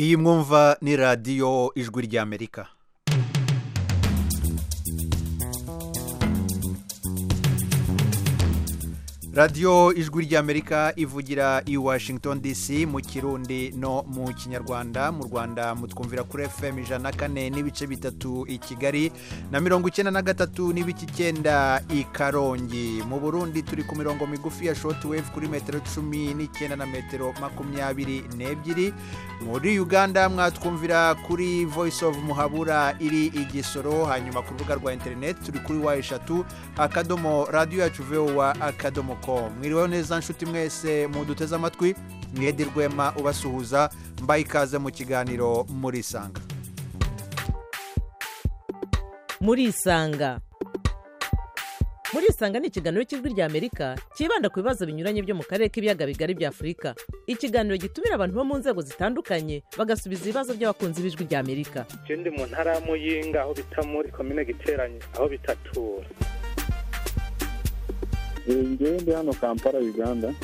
iyi mwumva ni radiyo ijwi ry'amerika radiyo ijwi ry'amerika ivugira i washington dc mu kirundi no mu kinyarwanda mu rwanda mutwumvira kuri fm ijana na kane n'ibice bitatu i kigali na mirongo icyenda na gatatu n'ibice icyenda i karongi mu burundi turi ku mirongo migufi ya shotiwevu kuri metero cumi n'icyenda na metero makumyabiri n'ebyiri muri uganda mwatwumvira kuri voice of muhabura iri igisoro hanyuma ku rubuga rwa interineti turi kuri wa eshatu akadomo radiyo yacu vowa akadomo com mwiriweho neza nshuti mwese muduteze amatwi mwede rwema ubasuhuza mbaye ikaze mu kiganiro murisanga murisanga murisanga ni ikiganiro cy'ijwi rya amerika cyibanda ku bibazo binyuranye byo mu karere k'ibiyaga bigari bya afurika ikiganiro gitumira abantu bo mu nzego zitandukanye bagasubiza ibibazo by'abakunzi b'ijwi rya amerika je ndi mu ntara ya muyinga aho bita muri komine giteranye aho bitatura ngewe ndi hano kampala uganda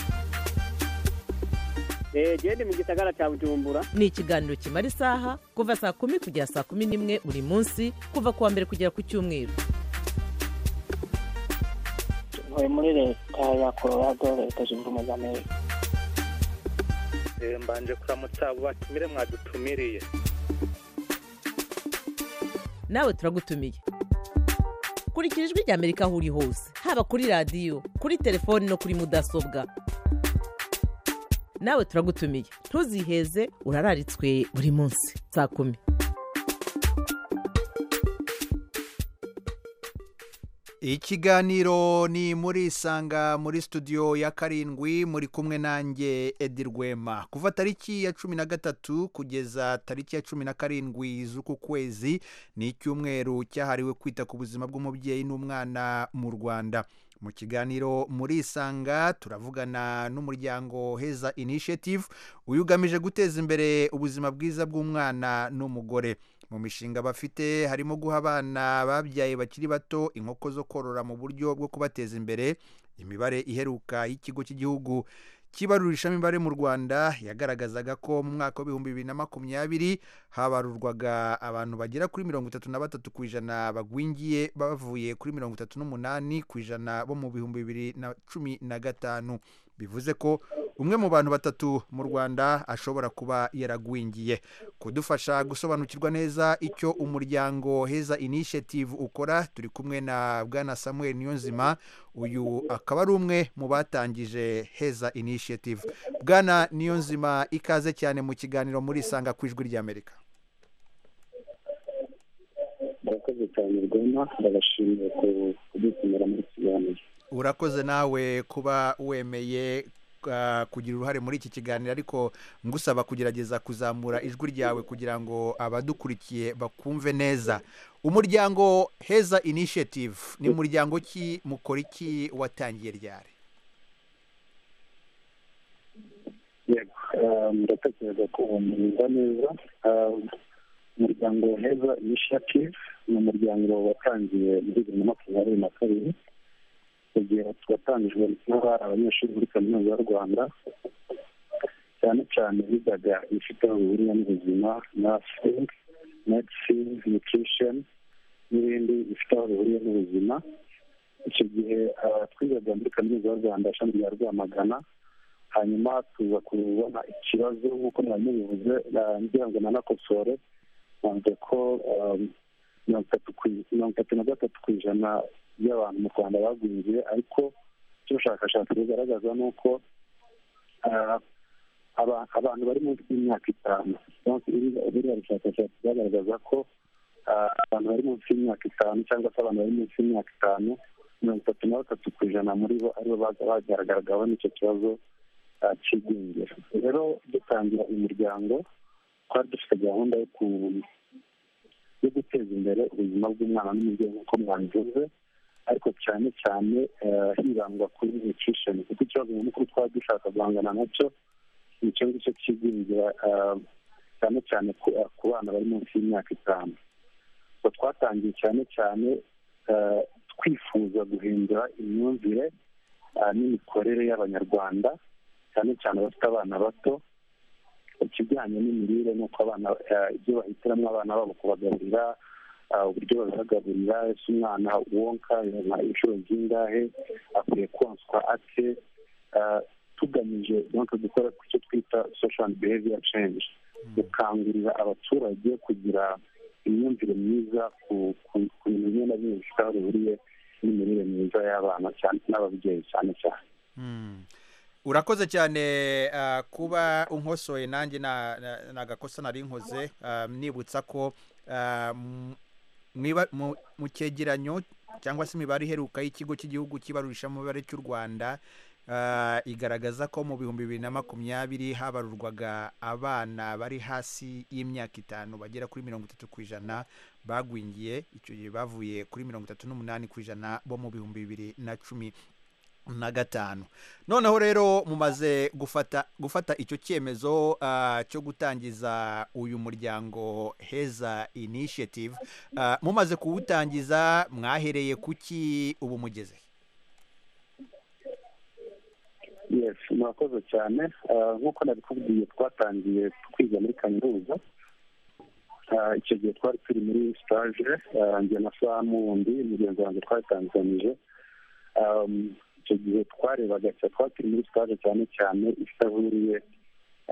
genda mu gisagara cya bujumbura ni ikiganiro kimara isaha kuva saa kumi kugera saa kumi n'imwe buri munsi kuva ku wa mbere kugera ku cyumweru ntuye muri leta ya colorado leta zunze ubumwe za amerika Eh, mbanje kuramutsa abo batumire mwadutumiriye nawe turagutumiye kurikira ijwi rya amerika aho uri hose haba kuri radiyo kuri telefoni no kuri mudasobwa nawe turagutumiye ntuziheze urararitswe buri munsi saa kumi ikiganiro ni muri isanga muri studio ya karindwi muri kumwe nanjye edi rwema kuva tariki ya cumi na gatatu kugeza tariki ya cumi na karindwi z'uku kwezi ni icyumweru cyahariwe kwita ku buzima bw'umubyeyi n'umwana mu rwanda mu kiganiro muri isanga turavugana n'umuryango heza initiative uyu ugamije guteza imbere ubuzima bwiza bw'umwana n'umugore mu mishinga bafite harimo guha abana babyaye bakiri bato inkoko zo korora mu buryo bwo kubateza imbere imibare iheruka y'ikigo cy'igihugu kibarurishamibare mu rwanda yagaragazaga ko mu mwaka w'ibihumbi bibiri na makumyabiri habarurwaga abantu bagera kuri mirongo itatu na batatu ku ijana bagwingiye bavuye kuri mirongo itatu n'umunani ku ijana bo mu bihumbi bibiri na cumi na gatanu bivuze ko umwe mu bantu batatu mu rwanda ashobora kuba yaragwingiye kudufasha gusobanukirwa neza icyo umuryango heza initiative ukora turi kumwe na bwana samuel niyonzima uyu akaba ari umwe mu batangije heza initiative bwana niyonzima ikaze cyane mu kiganiro muri isanga ku ijwi ry'amerika murakoze cyane rwema ndabashimiye kudutumira muri kiganiro urakoze nawe kuba wemeye uh, kugira uruhare muri iki kiganiro ariko ngusaba kugerageza kuzamura ijwi ryawe kugira ngo abadukurikiye bakumve neza umuryango heza initiative ni umuryango ki mukora iki watangiye ryari yego ah, ndatekereza ko bumva neza Ah, umuryango heza initiative ni umuryango watangiye muri bibiri na makumyabiri na kabiri igihe watangijwe n'abari abanyeshuri muri kaminuza y'u rwanda cyane cyane bigaga ibifite aho bihuriye n'ubuzima nursing medicine nutrition n'ibindi bifite aho bihuriye n'ubuzima icyo gihe ah, twigaga muri kaminuza y'u rwanda ishami rya rwamagana hanyuma tuza kubona ikibazo nk'uko mwari mubivuze ah, ngira ngo nanakosore nanze ko ah, mirongo itatu ku- mirongo itatu na gatatu ku ijana by'abantu mu rwanda bagwingiye ariko icyo ubushakashatsi bugaragaza ni uko ah, aba- abantu bari munsi y'imyaka itanu Donc, iri- buriya bushakashatsi bwagaragaza ko ah, abantu bari munsi y'imyaka itanu cyangwa se abantu bari munsi y'imyaka itanu mirongo itatu na batatu ku ijana muri bo aribo baza bagaragaragaho n'icyo kibazo ah, cy'igwingira rero dutangira uyu muryango twari dufite gahunda yo ku yo guteza imbere ubuzima bw'umwana n'umubyeyi nk'uko mwabivuze ariko cyane cyane eh, hibandwa kuri nutrition kuko ikibazo nyamukuru twaba dushaka guhangana nacyo ni icyo ngicyo cy'igwingira eh, cyane cyane ku- eh, ku bana bari munsi y'imyaka itanu So, twatangiye cyane cyane eh, twifuza guhindura imyumvire eh, n'imikorere y'abanyarwanda cyane cyane abafite abana bato ikijyanye n'imirire n'uko abana eh, ibyo bahitiramo abana babo kubagaburira ah, uburyo babibagaburira ese umwana wonka nka inshuro zingahe akwiye konswa ate ah, tugamije donc gukora ku cyo twita social and behavior change gukangurira abaturage kugira imyumvire myiza ku ku- ku bintu bimwe na bimwe bifite aho bihuriye n'imirire myiza y'abana cyane n'ababyeyi cyane cyane Mm. urakoze cyane ah, kuba unkosoye nanjye na- na- nagakosa nari nkoze ah, nibutsa ko ah, m- mwiba- mu- mu cyegeranyo cyangwa se imibare iheruka y'ikigo cy'igihugu kibarurisha mu mibare cy'u rwanda ah, igaragaza ko mu bihumbi bibiri na makumyabiri habarurwaga abana bari hasi y'imyaka itanu bagera kuri mirongo itatu ku ijana bagwingiye icyo gihe bavuye kuri mirongo itatu n'umunani ku ijana bo mu bihumbi bibiri na cumi na gatanu noneho rero mumaze gufata gufata icyo cyemezo ah, cyo gutangiza uyu muryango heza initiative Ah, mumaze kuwutangiza mwahereye kuki ubu mugeze yes murakoze cyane Ah, nk'uko nabikubwiye twatangiye twiga muri kaminuza Ah, icyo gihe twari turi muri stage ah, njye na samu wundi mugenzi wanjye twatanganyije Um, icyo gihe twarebaga cyane twari turi muri stage cyane cyane ifite aho ihuriye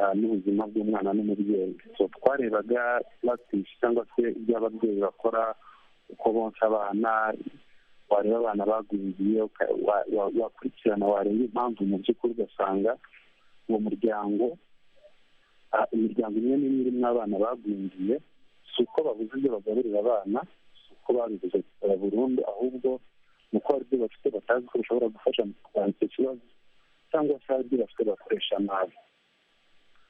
ah, n'ubuzima bw'umwana n'umubyeyi so twarebaga practice cyangwa se ibyo ababyeyi bakora uko bonsa abana wareba abana bagwingiye uka- wa- wa- wakurikirana wareba impamvu mu by'ukuri ugasanga uwo muryango ah, imiryango imwe n'imwe irimo abana bagwingiye si uko babuze ibyo bagaburira abana si uko babibuze gusaba burundu ahubwo ni uko hari ibyo bafite batazi ko bishobora gufasha mu kurwanya icyo kibazo cyangwa se hari ibyo bafite bakoresha nabi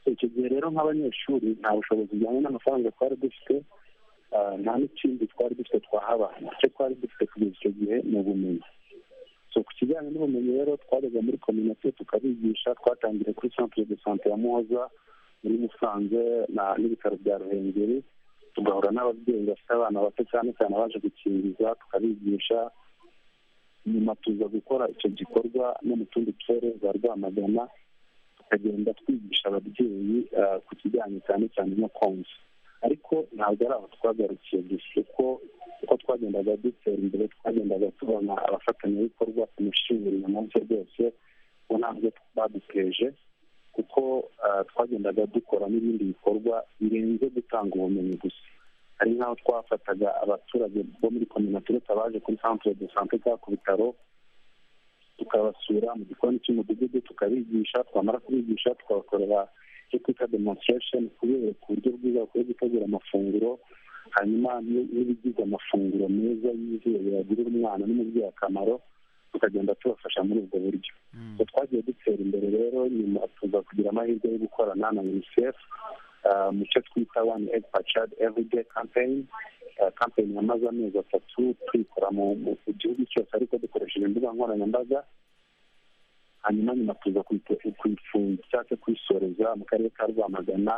So, icyo gihe rero nk'abanyeshuri nta bushobozi bujyanye n'amafaranga twari dufite ah, nta n'ikindi twari dufite twahabana icyo twari dufite kugeza icyo gihe ni ubumenyi so ku kijyanye n'ubumenyi rero twajyaga muri kominite tukabigisha twatangiye kuri centre de sante ya muhoza muri musanze na- n'ibitaro bya ruhengeri tugahura n'ababyeyi bafite abana bato cyane cyane abaje gukingiza tukabigisha nyuma tuza gukora icyo gikorwa no mu tundi turere za rwamagana tukagenda twigisha ababyeyi ah, ku kijyanye cyane cyane no konsa ariko ntabwo ari aho twagarukiye gusa kuko uko twagendaga dutera imbere twagendaga tubona abafatanyabikorwa ku mishimira umunsi rwose ubu ntabwo baduteje kuko ah, twagendaga dukora n'ibindi bikorwa birenze gutanga ubumenyi gusa hari nk'aho twafataga abaturage bo muri kominatireta baje kuri centre de sante cyangwa ku bitaro tukabasura mu gikoni cy'umudugudu tukabigisha twamara kubigisha tukabakorera icyo twita demonstration kubereka uburyo bwiza bakwiye gutegura amafunguro hanyuma ni- n'ibigize amafunguro meza yizewe yagirira umwana n'umubyeyi akamaro tukagenda tubafasha muri ubwo buryo Mm. So, twagiye dutera imbere rero nyuma tuza kugira amahirwe yo gukorana na unicef ah, mu cyo twita one egg per child everyday campaign Ah, campaign yamaze amezi atatu tuyikora mu mu- mu gihugu cyose ariko dukoresheje imbuga nkoranyambaga hanyuma nyuma tuza kuyitu- kuyifunga cyangwa se kuyisoreza mu karere ka rwamagana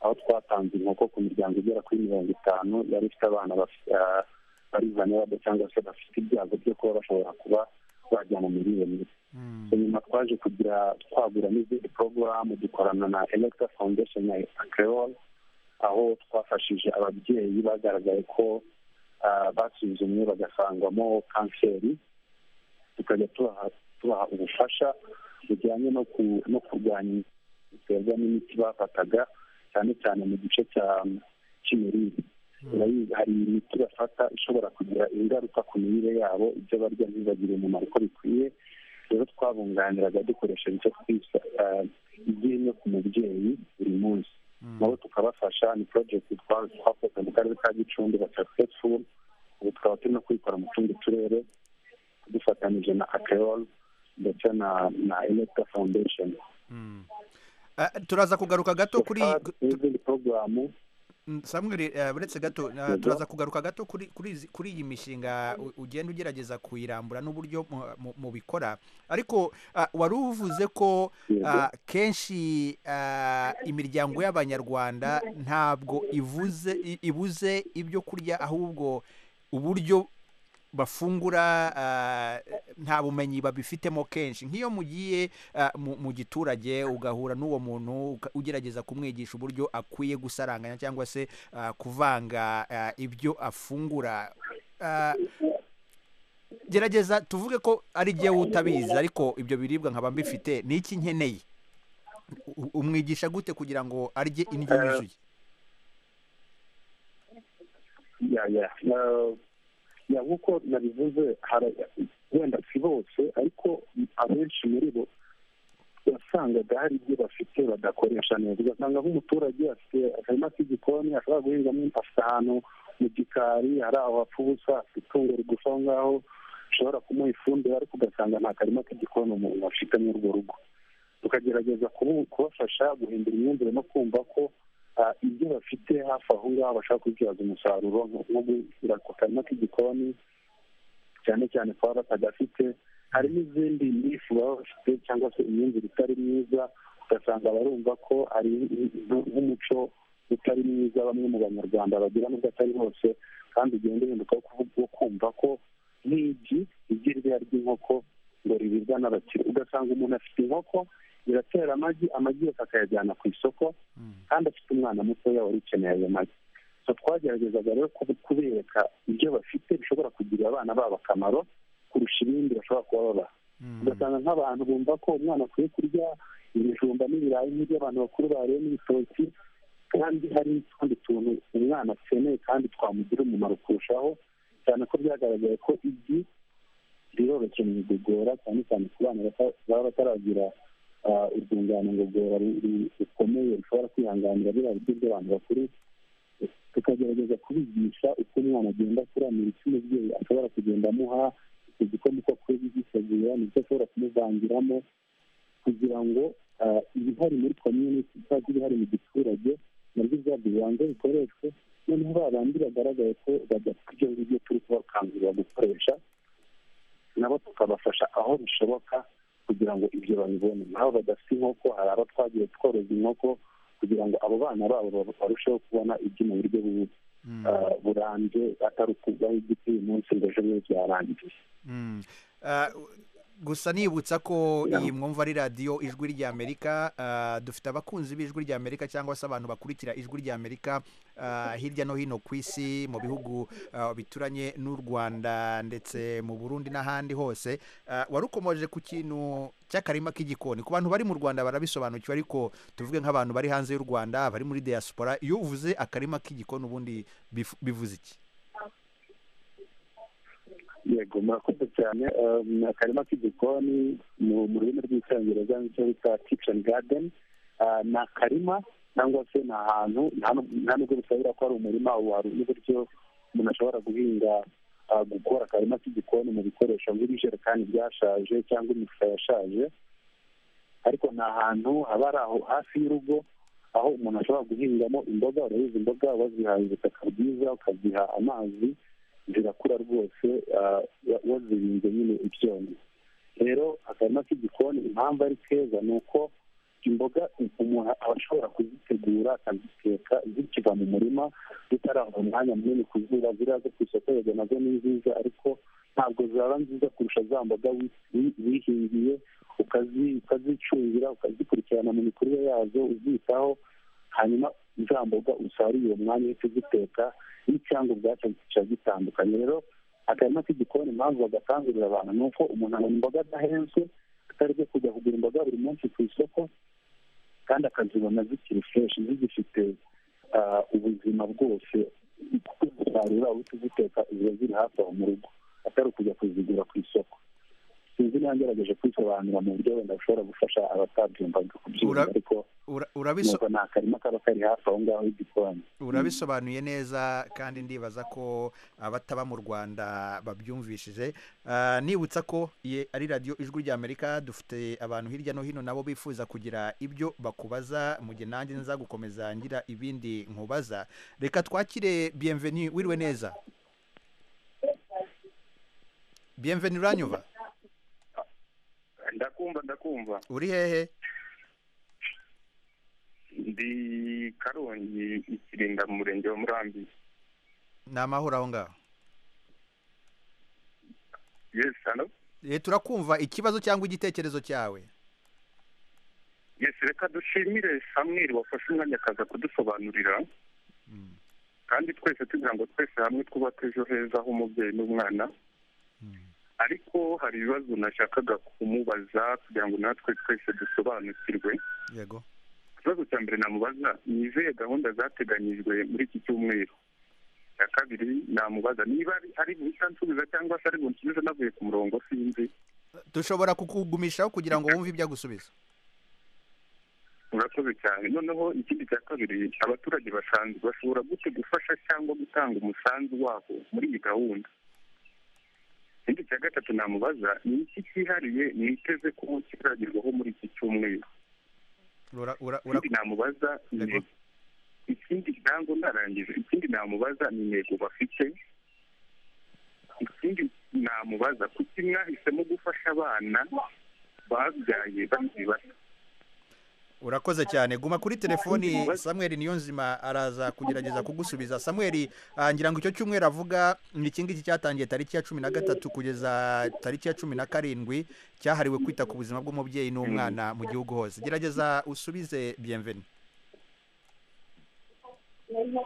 aho twatanze inkoko ku miryango igera kuri mirongo itanu yari ifite abana baf- ah, bari vulnerable cyangwa se bafite ibyago byo kuba bashobora kuba bajya mu mirire mibi Mm. nyuma twaje kugira twagura n'izindi porogaramu dukorana na electa foundation ya acreol aho twafashije ababyeyi bagaragaye ko ah, basuzumwe bagasangwamo kanseri tukajya tubaha tubaha ubufasha bujyanye no ku- no kurwanya biterwa n'imiti bafataga cyane cyane mu gice cya cy'imirire Urayizi, hari imiti bafata ishobora kugira ingaruka ku mirire yabo ibyo barya ntibibagire umumaro uko bikwiye rero twabunganiraga dukoresheje icyo twita ah, ibyinyo ku mubyeyi buri munsi nabo tukabafasha ni project twa- twakoze mu karere ka gicumbi ba successful ubu tukaba turimo kuyikora mu tundi turere dufatanyije na akeol ndetse na na electa foundation Mm. Ah, turaza kugaruka gato kuri n'izindi porogaramu Mm, Samuel eh, uretse gato eh, Yego. turaza kugaruka gato kuri kuri izi- kuri iyi mishinga u- ugenda ugerageza kuyirambura n'uburyo mu- mu- mubikora ariko ah, wari uvuze ko Yego. ah, kenshi ah, imiryango y'abanyarwanda ntabwo ivuze i- ibuze ibyo kurya ahubwo uburyo bafungura ah, nta bumenyi babifitemo kenshi nk'iyo mugiye ah, mu mu giturage ugahura n'uwo muntu uka- ugerageza kumwigisha uburyo akwiye gusaranganya cyangwa se ah, kuvanga ah, ibyo afungura Ah, gerageza tuvuge ko ari jyewe utabizi ariko ibyo biribwa nkaba mbifite ni iki nkeneye U- umwigisha gute kugira ngo arye indyo Eh, yuzuye ya ya na- ya nk'uko nabivuze hari- wenda si bose ariko abenshi muri bo wasangaga hari ibyo bafite badakoresha neza ugasanga nk'umuturage afite akarima k'igikoni ashobora guhingamo afite ahantu mu gikari hari aho hapfa ubusa afite itungo rigufi aho ngaho rishobora kumuha ifumbire ariko ugasanga nta karima k'igikoni umuntu afite muri urwo rugo tukagerageza kubu- kubafasha guhindura imyumvire no kumva ko ah, ibyo bafite hafi aho ngaho bashaka kubyaza umusaruro nko nko gushyira ku karima k'igikoni cyane cyane kuba batagafite hari n'izindi nifu baba bafite cyangwa se imyumvire itari myiza ugasanga barumva ko ari nk- nk'umuco utari mwiza bamwe mu banyarwanda bagira nubwo atari hose kandi ugenda uhinduka wo kuvuga wo kumva ko nk'igi igi rya ry'inkoko ngo riribwa n'abakire ugasanga umuntu afite inkoko ziratera amagi amagi yose akayajyana ku isoko kandi afite umwana mutoya wari ukeneye ayo magi so twageragezaga rero kubu- kubereka ibyo bafite bishobora kugirira abana babo akamaro kurusha ibindi bashobora kuba babaha Mm. ugasanga nk'abantu bumva ko umwana akwiye kurya ibijumba n'ibirayi nk'ibyo abantu bakuru bariye n'ibitoki kandi hari n'utundi tuntu umwana akeneye kandi twamugira umumaro kurushaho cyane ko byagaragaye ko igi riroroshye mu igogora cyane cyane ku bana bata- baba bataragira ah, urwungano ngogora ru- ru- rukomeye rushobora kwihanganira biriya biryo by'abantu bakuru tukagerageza kubigisha uko umwana agenda akuranira icyo umubyeyi ashobora kugenda amuha icyo gikoma uko akwiye kugitegura nicyo ashobora kumuvangiramo kugira ngo ah, ibihari muri community cyangwa ibihari mu giturage nabyo byabyo bibanze bikoreshwe noneho ba bandi bagaragaye ko badafite ibyo ngibyo turi kubakangurira gukoresha nabo tukabafasha aho bishoboka kugira ngo ibyo babibone nabo badafite inkoko hari abo twagiye tworoza inkoko kugira ngo abo bana babo ba- barusheho kubona ibyo mu buryo bu- Mm. ah, burambye atari ukuvaho igiti uyu munsi ngo ejo bundi byarangiye Mm. Ah, gusa nibutsa ko iyi mwumva ari radiyo ijwi ry'amerika ah, dufite abakunzi b'ijwi ry'amerika cyangwa se abantu bakurikira ijwi ry'amerika ah, hirya no hino ku isi mu bihugu ah, bituranye n'u rwanda ndetse mu burundi n'ahandi hose Ah, warukomoje ku kintu cy'akarima k'igikoni ku bantu bari mu rwanda barabisobanukiwe ariko tuvuge nk'abantu bari hanze y'u rwanda bari muri diaspora iyo uvuze akarima k'igikoni ubundi bifu- bivuze iki yego murakoze cyane Um, akarima k'igikoni mu mu rurimi rw'icyongereza nicyo bita kitchen garden Ah, ni akarima cyangwa se ni ahantu nta nu- nta nubwo bisabira ko ari umurima wari n'uburyo umuntu ashobora guhinga ah, gukora akarima k'igikoni mu bikoresho nk'ibijerekani byashaje cyangwa imifuka yashaje ariko ni ahantu haba ari aho hafi y'urugo aho umuntu ashobora guhingamo imboga urabizi imboga wazihaye ubutaka bwiza ukaziha amazi zirakura rwose ah, wa- wazirinze nyine ibyonnyi rero akarima k'igikoni impamvu ari keza ni uko imboga umuntu aba ashobora kuzitegura akaziteka zikiva mu murima zitarava umwanya munini kuzuba ziriya zo ku isoko yego nazo ni nziza ariko ntabwo zaba nziza kurusha za mboga wi- wi- wihingiye ukazi- ukazicungira ukazikurikirana mu mikurire yazo uzitaho hanyuma za mboga usarura uwo mwanya uhita uziteka n'icyango ubwacyo kiba gitandukanye rero akarima k'igikoni impamvu bagakangurira abantu ni uko umuntu abona imboga adahenzwe atari byo kujya kugura imboga buri munsi ku isoko kandi akazibona zikiri fresh zigifite ah, ubuzima bwose kuko uzisarura uhita uziteka ziba ziri hafi aho mu rugo atari ukujya kuzigura ku isoko sinzi niba ngerageje kwisobanura mu buryo wenda bushobora gufasha abatabyumvaga kubyumva Ura- ariko Ura- urabiso nuko ni akarima kaba kari hafi aho ngaho y'igikoni urabisobanuye neza kandi ndibaza ko abataba mu rwanda babyumvishije Ah, nibutsa ko iyi ari radiyo ijwi ry'amerika dufite abantu hirya no hino nabo bifuza kugira ibyo bakubaza mu gihe nanjye nza gukomeza ngira ibindi nkubaza reka twakire biyemveni wiriwe neza biyemveni uranyuva ndakumva ndakumva uri hehe ndi karongi ikirinda mu murenge wa murambi ni amahoro aho ngaho yesi hano Eh, turakumva ikibazo cyangwa igitekerezo cyawe yesi reka dushimire samweri wafashe umwanya akaza kudusobanurira kandi twese tugira ngo twese hamwe twubake ejo heza h'umubyeyi n'umwana ariko hari ibibazo nashakaga kumubaza kugira ngo natwe twese dusobanukirwe yego ikibazo cya mbere namubaza ni izihe gahunda zateganyijwe muri iki cyumweru icya kabiri namubaza niba ari- ari buhita nsubiza cyangwa se ari bunsubize navuye ku murongo sinzi dushobora kukugumishaho kugira ngo wumve ibyo agusubiza murakoze cyane noneho ikindi cya kabiri abaturage basanzwe bashobora gute gufasha cyangwa gutanga umusanzu wabo muri iyi gahunda ikindi cya gatatu namubaza ni iki cyihariye niteze ko kizagerwaho muri iki cyumweru Ura- ura- ura- ikindi namubaza ni Yego. ikindi ntabwo ndarangije ikindi namubaza ni intego bafite ikindi namubaza kuki mwahisemo gufasha abana babyaye bakiri bato urakoze cyane guma kuri telefoni samweri niyo nzima araza kugerageza kugusubiza samweri ah, ngira ngo icyo cyumweru avuga ni iki ngiki cyatangiye tariki ya cumi na gatatu kugeza tariki ya cumi na karindwi cyahariwe kwita ku buzima bw'umubyeyi n'umwana mu gihugu hose gerageza usubize biyemveni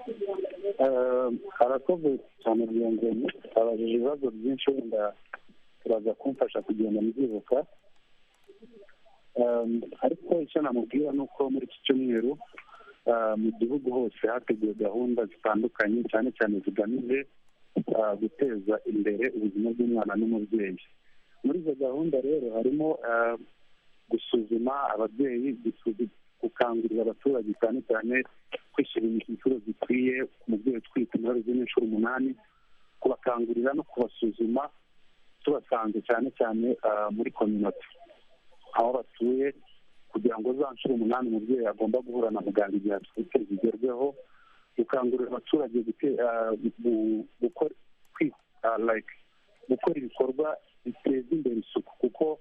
Eh, arakoze cyane rwiyongeye abajije ibibazo byinshi wenda turaza kumfasha kugenda mbyibuka Eh, ariko icyo namubwira ni uko muri iki cyumweru eh, mu gihugu hose hateguwe gahunda zitandukanye cyane cyane zigamije eh, guteza imbere ubuzima bw'umwana n'umubyeyi muri izo gahunda rero harimo eh, gusuzuma ababyeyi gusuzu- gukangurira abaturage cyane cyane kwishyura inshuro zikwiye umubyeyi utwite muri zino inshuro umunani kubakangurira no kubasuzuma tubasanze cyane cyane ah, muri kominoti aho batuye kugira ngo za nshuro umunani umubyeyi agomba guhura na muganga igihe atwite zigerweho gukangurira abaturage gute- ah, gu- gukora kwi- ah, like, gukora ibikorwa biteza imbere isuku kuko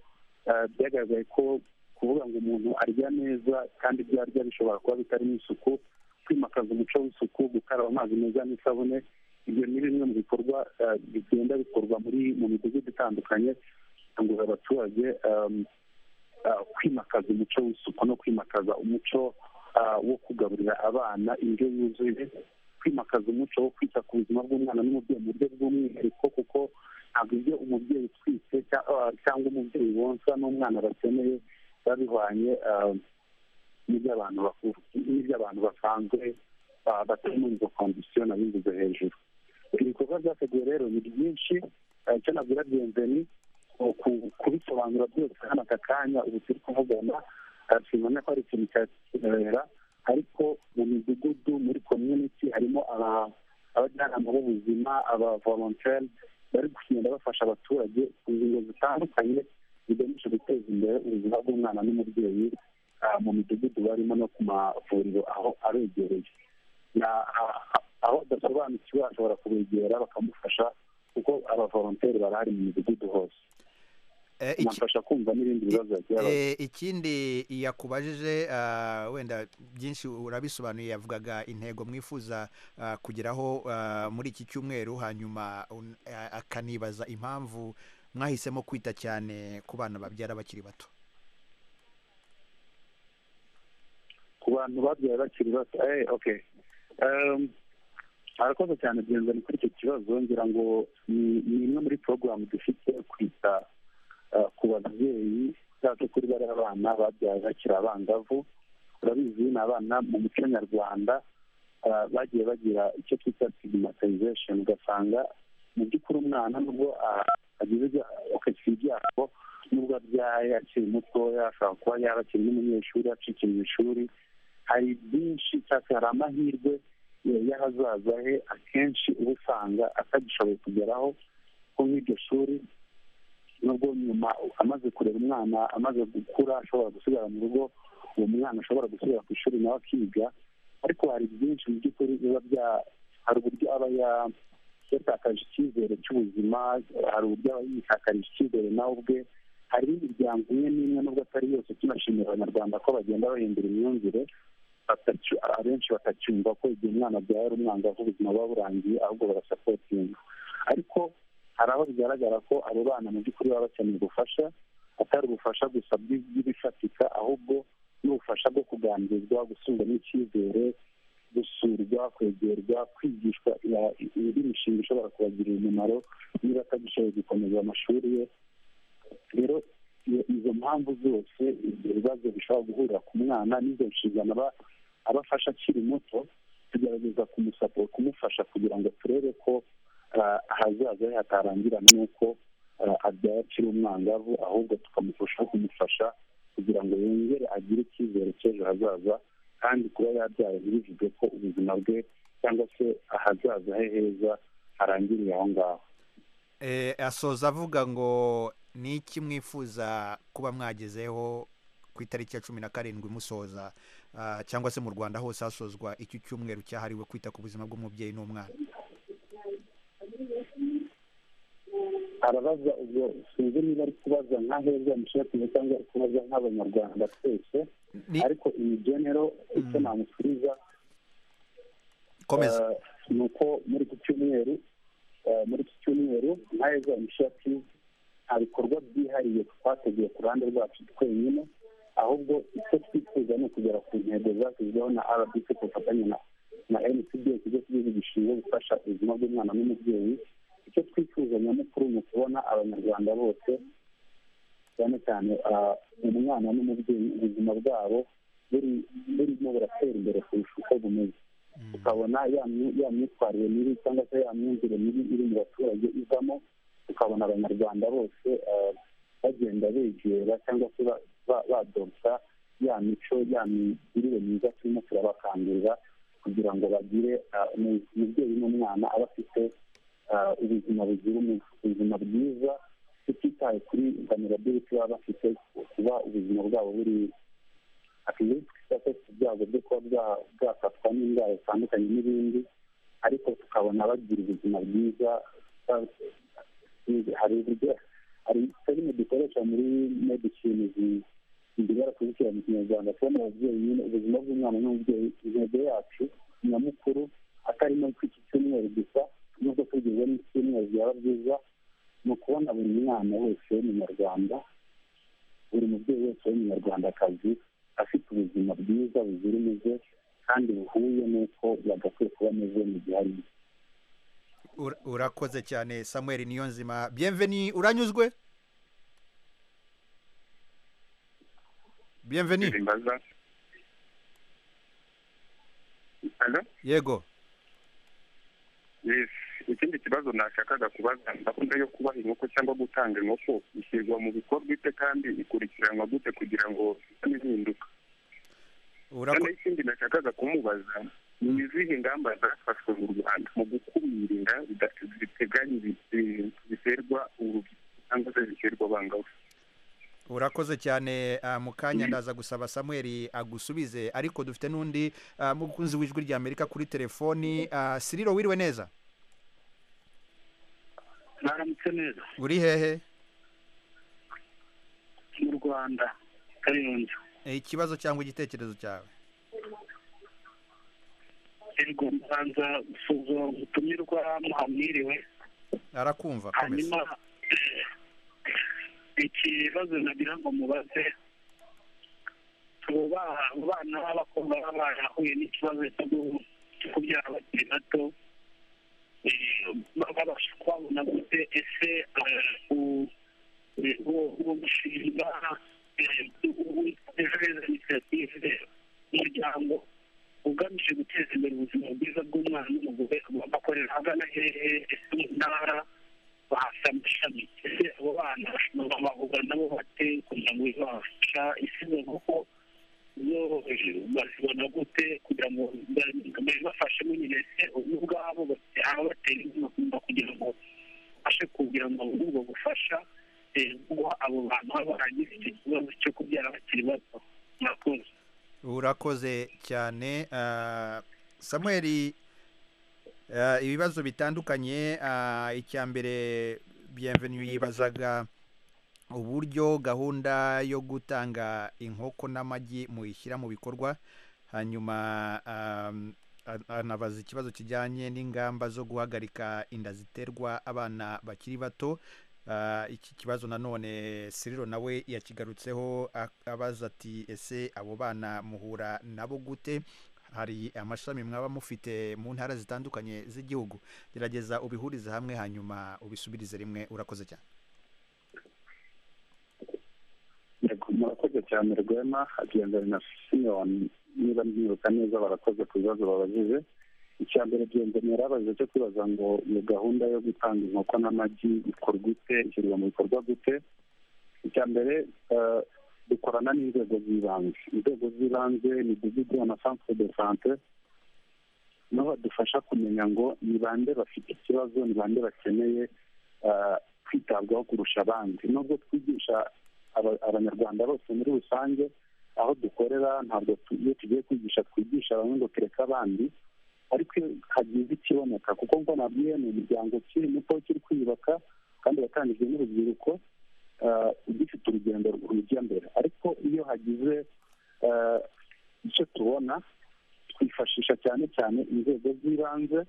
ah, byagaragaye ko kuvuga ngo umuntu arya neza kandi ibyo arya bishobora kuba bitarimo isuku kwimakaza umuco w'isuku gukaraba amazi meza n'isabune ibyo ni bimwe mu bikorwa eh, bigenda bikorwa muri mu midugudu itandukanye gukangurira abaturage em, eh, kwimakaza umuco w'isuku no kwimakaza umuco eh, wo kugaburira abana indyo yuzuye kwimakaza umuco wo kwita ku buzima bw'umwana n'umubyeyi mu buryo bw'umwihariko kuko ntabwo ibyo umubyeyi utwite cya- ah, cyangwa umubyeyi wonsa n'umwana bakeneye biba bihwanye eh, n'iby'abantu bakuru n'iby'abantu basanzwe ah, batari muri izo kondisiyo nabivuze hejuru ibikorwa byateguwe rero ni byinshi eh, icyo nabwira byenzeni kubisobanura byose hano aka kanya ubu turi kuvugana eh, simbona ko ari ikintu cyakibera ariko mu midugudu muri community harimo aba- abajyanama b'ubuzima aba volontaire bari kugenda bafasha abaturage ku ngingo zitandukanye zigamije guteza imbere ubuzima bw'umwana n'umubyeyi ah, mu midugudu barimo no ku mavuriro aho aregereye na ah, ah, aho adasobanukiwe ashobora kubegera bakamufasha kuko abavolonteri barahari mu midugudu hose Eh, iki- bamfasha kumva n'ibindi bibazo bagiye bafite. Eh, ikindi yakubajije ah, wenda byinshi urabisobanuye yavugaga intego mwifuza ah, kugeraho ah, muri iki cyumweru hanyuma un- a- akanibaza impamvu mwahisemo kwita cyane ku bana babyara bakiri bato ku bantu babyaye bakiri bato eh, okay um, arakoze cyane byenzani kuri icyo kibazo ngira ngo ni ni imwe muri porogaramu dufite kwita uh, ku babyeyi cyangwa kuri bariya abana babyaye bakiri abangavu urabizi ni abana mu muco nyarwanda uh, bagiye bagira icyo twita stigmatization ugasanga mu by'ukuri umwana nubwo ah, agize ibya- akagira ibyago nubwo abyaye akiri mutoya ashobora kuba yaba akiri n'umunyeshuri acikira mu ishuri hari byinshi cyangwa se hari amahirwe ya- y'ahazaza he akenshi uba usanga atagishoboye kugeraho ko nk'iryo shuri nubwo nyuma amaze kurera umwana amaze gukura ashobora gusigara mu rugo uwo mwana ashobora gusubira ku ishuri nawe akiga ariko hari byinshi mu by'ukuri biba bya hari uburyo aba ya- yatakaje icyizere cy'ubuzima hari uburyo aba yitakarije icyizere nawe ubwe hari imiryango imwe n'imwe nubwo atari yose tunashimira abanyarwanda ko bagenda bahindura imyumvire batacy- abenshi batacyumva ko igihe umwana abyaye ari umwangavu ubuzima buba burangiye ahubwo barasapotinga ariko hari aho bigaragara ko abo bana mu by'ukuri baba bakeneye ubufasha atari ubufasha gusa bw'ibifatika ahubwo n'ubufasha bwo kuganirizwa gusubiramo n'icyizere gusurwa kwegerwa kwigishwa indi mishinga ishobora kubagirira umumaro niba atagishoboye gukomeza amashuri ye rero izo mpamvu zose ibyo bibazo bishobora guhurira ku mwana n'izo nshingano abafasha akiri muto tugerageza kumusaporo kumufasha kugira ngo turebe ko ahazaza he hatarangirana n'uko abyaye akiri umwangavu ahubwo tukamufasha kumufasha kugira ngo yongere agire icyizere cy'ejo hazaza kandi kuba yabyaye ntibivuge ko ubuzima bwe cyangwa se ahazaza he heza harangiriye aho ngaho asoza avuga ngo ni iki mwifuza kuba mwagezeho ku itariki ya cumi na karindwi musoza cyangwa se mu rwanda hose hasozwa iki cyumweru cyahariwe kwita ku buzima bw'umubyeyi n'umwana arabaza ubwo sinzi niba ari kubaza nka heza mushakiye cyangwa ari kubaza nk'abanyarwanda twese ariko iyi genero icyo namusubiza ni uko muri iki cyumweru muri iki cyumweru nka heza mushaki nta bikorwa byihariye twateguye ku ruhande rwacu twenyine ahubwo icyo twifuza ni ukugera ku ntego zashyizweho na rbc ku bufatanye na mcd ikigo cy'igihugu gishinzwe gufasha ubuzima bw'umwana n'umubyeyi icyo twifuza nyamukuru ni ukubona abanyarwanda bose cyane cyane umwana n'umubyeyi ubuzima bwabo burimo buratera imbere kurusha uko bumeze tukabona ya myitwarire mibi cyangwa se ya myumvire mibi iri mu baturage ivamo tukabona abanyarwanda bose bagenda begera cyangwa se badobya ya mico ya migirire myiza turimo turabakangurira kugira ngo bagire umubyeyi n'umwana aba afite ubuzima bugira ubuzima bwiza tutitaye kuri vulnerability baba bafite kuba ubuzima bwabo buri akeneye twita ibyago byo kuba bwafatwa n'indwara zitandukanye n'ibindi ariko tukabona bagira ubuzima bwiza hari uburyo hari serime dukoresha muri medicine zigera kuzikira mu kinyarwanda kubona ababyeyi nyine ubuzima bw'umwana n'umubyeyi intego yacu nyamukuru atari no kw'iki cyumweru gusa nubwo tugeze n'icyumweru byaba byiza ni ukubona buri mwana wese w'umunyarwanda buri mubyeyi wese w'umunyarwandakazi afite ubuzima bwiza buzira umuze kandi buhuye n'uko yagakwiye kuba ameze mu gihe arimo urakoze cyane samuel niyo nzima biyemveni uranyuzwe biyemveni yego ikindi kibazo nashakaga kubaza gahunda yo kubaha inkoko cyangwa gutanga inkoko ishyirwa mu bikorwa ite kandi ikurikiranwa gute kugira ngo ihinduka noneho ikindi nashakaga kumubaza ni izihe ngamba zafashwe mu rwanda mu gukumira ziteganya ziterwa urubyiruko cyangwa se ziterwa abangavu urakoze cyane mu kanya ndaza gusaba samuel agusubize ariko dufite n'undi mukunzi w'ijwi rya amerika kuri telefoni siriro wiriwe neza mwaramutse neza uri hehe mu rwanda kayonza ikibazo cyangwa igitekerezo cyawe ego mbanza gusuzuma ubutumirwa muhamwiriwe arakumva hanyuma ikibazo nagira ngo mubaze abana b'abakobwa baba barahuye n'ikibazo cyo kubyara bakiri bato babasha kubabona gute ese uwo mushinga ejo heza inisiyative umuryango ugamije guteza imbere ubuzima bwiza bw'umwana n'umugore bakorera ahagana hehe ese mu ntara bahasa amashami ese abo bana bavuga nabo bate kugira ngo babafasha isize nk'uko zo bazibona gute kugira ngo babafashemo nyine ese ubwabo baba batera inkunga kugira ngo babashe kugira ngo babone ubwo bufasha guha abo bantu baba baragize icyo kibazo cyo kubyara bakiri bato murakoze urakoze cyane samuel ibibazo bitandukanye icya mbere bienvenue yibazaga uburyo gahunda yo gutanga inkoko n'amagi muyishyira mu bikorwa hanyuma anabaza ikibazo kijyanye n'ingamba zo guhagarika inda ziterwa abana bakiri bato Ah, iki kibazo nanone siriro nawe yakigarutseho ak- abaza ati ese abo bana muhura nabo gute hari amashami mwaba mufite mu ntara zitandukanye z'igihugu gerageza ubihurize hamwe hanyuma ubisubirize rimwe urakoze cyane yego murakoze cyane rwema hagendana na simiyoni niba nibuka neza barakoze ku bibazo babajije icya mbere genzeni yarabaje cyo kwibaza ngo iyo gahunda yo gutanga inkoko n'amagi ikorwa ite ishyirwa mu bikorwa gute icya mbere eh, dukorana n'inzego z'ibanze inzego z'ibanze ni imidugudu amasantere de sante niho badufasha kumenya ngo ni bande bafite ikibazo ni bande bakeneye eh, kwitabwaho kurusha abandi nubwo twigisha aba- abanyarwanda bose muri rusange aho dukorera ntabwo tu- iyo tugiye kwigisha twigisha bamwe ngo tureke abandi ariko iyo hagize ikiboneka kuko ngo nabwiye ni umuryango ukiri muto kiri kwiyubaka kandi watangijwe n'urubyiruko ah, ugifite urugendo rujya mbere ariko iyo hagize ah, icyo tubona twifashisha cyane cyane inzego z'ibanze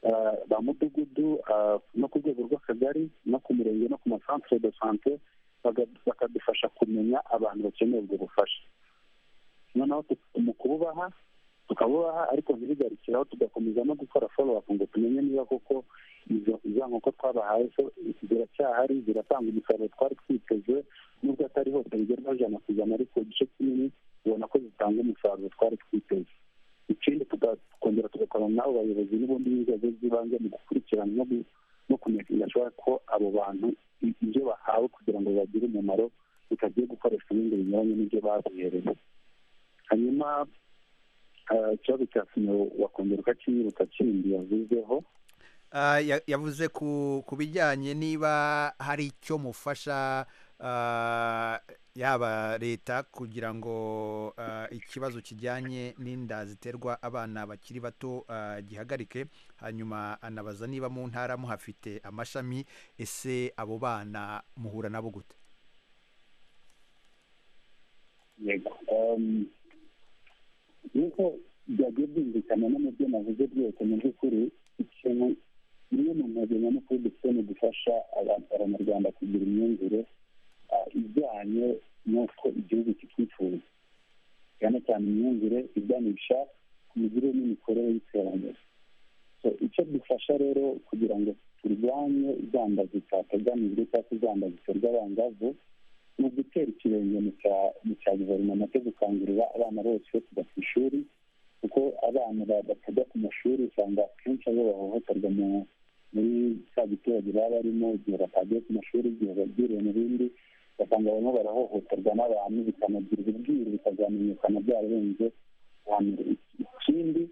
ah, ba mudugudu ah, no ku rwego rw'akagari no ku murenge no ku masantere de sante baga- bakadufasha kumenya abantu bakeneye ubwo bufasha noneho tu- mu kububaha tukabubaha ariko ntibigarikiraho tugakomeza no gukora follow up ngo tumenye niba koko izo za nkoko twabahaye zo ziracyahari ziratanga umusaruro twari twiteze nubwo atari hose bigerwaho ijana ku ijana ariko igice kinini ubona ko zitanga umusaruro twari twiteze ikindi tuga- tukongera tugakorana n'abo bayobozi n'ubundi n'inzego z'ibanze mu gukurikirana no gu- no kumenyekanisha ko abo bantu i- ibyo bahawe kugira ngo bagire umumaro bitagiye gukoreshwa ibindi binyuranye n'ibyo babuherewe hanyuma ah, ikibazo cya sima wakongera ukakinyibutsa kindi yavuzeho Ah, ya- yavuze ku ku bijyanye niba hari icyo mufasha ah, yaba leta kugira ngo ah, ikibazo kijyanye n'inda ziterwa abana bakiri bato ah, gihagarike hanyuma anabaza niba mu ntara muhafite amashami ese abo bana muhura nabo gute yego Em, nk'uko byagiye byumvikana no mu byo navuze byose mu by'ukuri ikintu imwe mu ntego nyamukuru dufite ni gufasha abantu abanyarwanda kugira imyumvire ah, ijyanye n'uko igihugu kitwifuza cyane cyane imyumvire iganisha ku migirire n'imikorere y'iterambere So, icyo dufasha rero kugira ngo turwanye izamba zitateganijwe cyangwa se izamba ziterwa abangavu ni ugutera ikirenge mu cya- mu cya guverinoma cyo gukangurira abana bose kujya ku ishuri kuko abana ba- batajya ku mashuri usanga akenshi aribo bahohoterwa mu- muri cya giturage baba barimo igihe batagiye ku mashuri igihe bagiriwe mu bindi basanga barimo barahohoterwa n'abantu bikanagirwa ubwiru bikazamenyekana byararenze ahantu. ikindi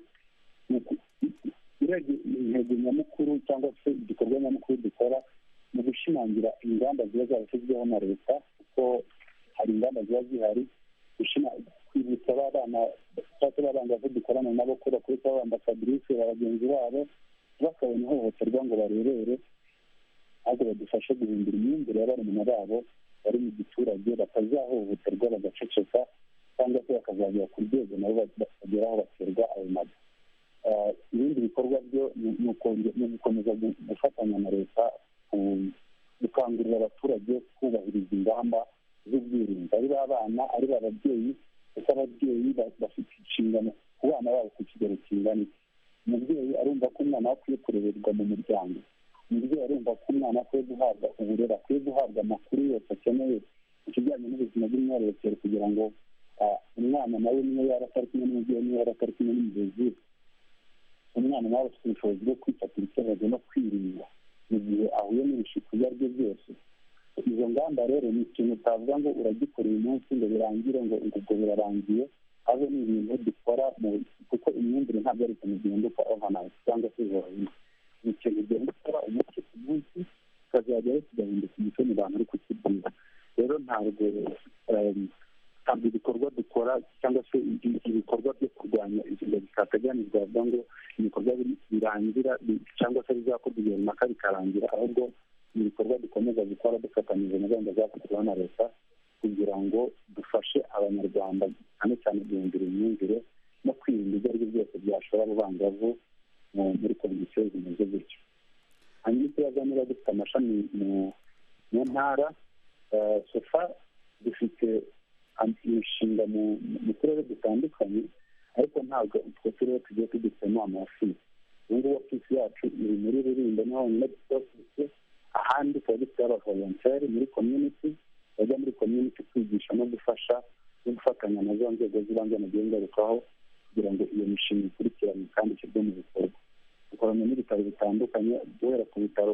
ni uku- urebye intego nyamukuru cyangwa se igikorwa nyamukuru dukora mu gushimangira ingamba ziba zarashyizweho na leta kuko hari ingamba ziba zihari gushima- kwibutsa ba bana cyangwa se ba bangavu dukorana nabo ko bakubita abambasadirice ba bagenzi babo bakabona ihohoterwa ngo barebere ahubwo badufashe guhindura imyumvire ya barumuna babo bari mu giturage batazahohoterwa bagaceceka cyangwa se bakazagera ku rwego nabo bageraho baterwa ayo mazu Ah, ibindi bikorwa byo ni- ni ukonge- ni ugukomeza gu- gufatanya na leta ku- gukangurira abaturage kubahiriza ingamba z'ubwirinzi ari b'abana ari b'ababyeyi kuko ababyeyi ba- bafite inshingano ku bana babo ku kigero kingana iki umubyeyi arumva ko umwana we akwiye kurererwa mu muryango umubyeyi arumva ko umwana akwiye guhabwa uburere akwiye guhabwa amakuru yose akeneye ku kijyanye n'ubuzima bw'imyororokere kugira ngo ah, umwana nawe niyo yaba atari kumwe n'umubyeyi niyo yaba atari kumwe n'umurezi we umwana nawe afite ubushobozi bwo kwifatira icyemezo no kwirinda mu gihe ahuye n'ibishuko ibyo ari byo byose izo ngamba rero ni ikintu utavuga ngo uragikora uyu munsi ngo birangire ngo ubwo birarangiye habe ni ibintu dukora mu kuko imyumvire ntabwo ari ikintu gihinduka overnight cyangwa se jorohino ni ikintu ugenda ukora umunsi ku munsi ukazajyayo kigahinduka umuco mu bantu ariko kibyiza rero ntabwo em, ntabwo ibikorwa dukora cyangwa se ibi- ibikorwa byo kurwanya izinda zitateganijwe bavuga ngo ibikorwa bi- birangira bi- cyangwa se bizakorwa igihe runaka bikarangira ahubwo ni ibikorwa dukomeza gukora dufatanyije na gahunda zakozweho na leta kugira ngo dufashe abanyarwanda cyane cyane guhindura imyumvire no kwirinda ibyo ari byo byose byashora abangavu muri kondisiyo zimeze gutyo hanyuma ikibazo niba dufite amashami mu ntara sofa dufite imishinga mu turere dutandukanye ariko ntabwo utwo turere tugiye tugitsemo amafisi ubu ngubu ofisi yacu iri muri rulindo niho honyine dufite ofisi ahandi tuba dufite abavolonteri muri community bajya muri community kwigisha no gufasha no gufatanya na za nzego z'ibanze mu gihe ngarukaho kugira ngo iyo mishinga ikurikiranwe kandi ishyirwe mu bikorwa dukorana n'ibitaro bitandukanye duhera ku bitaro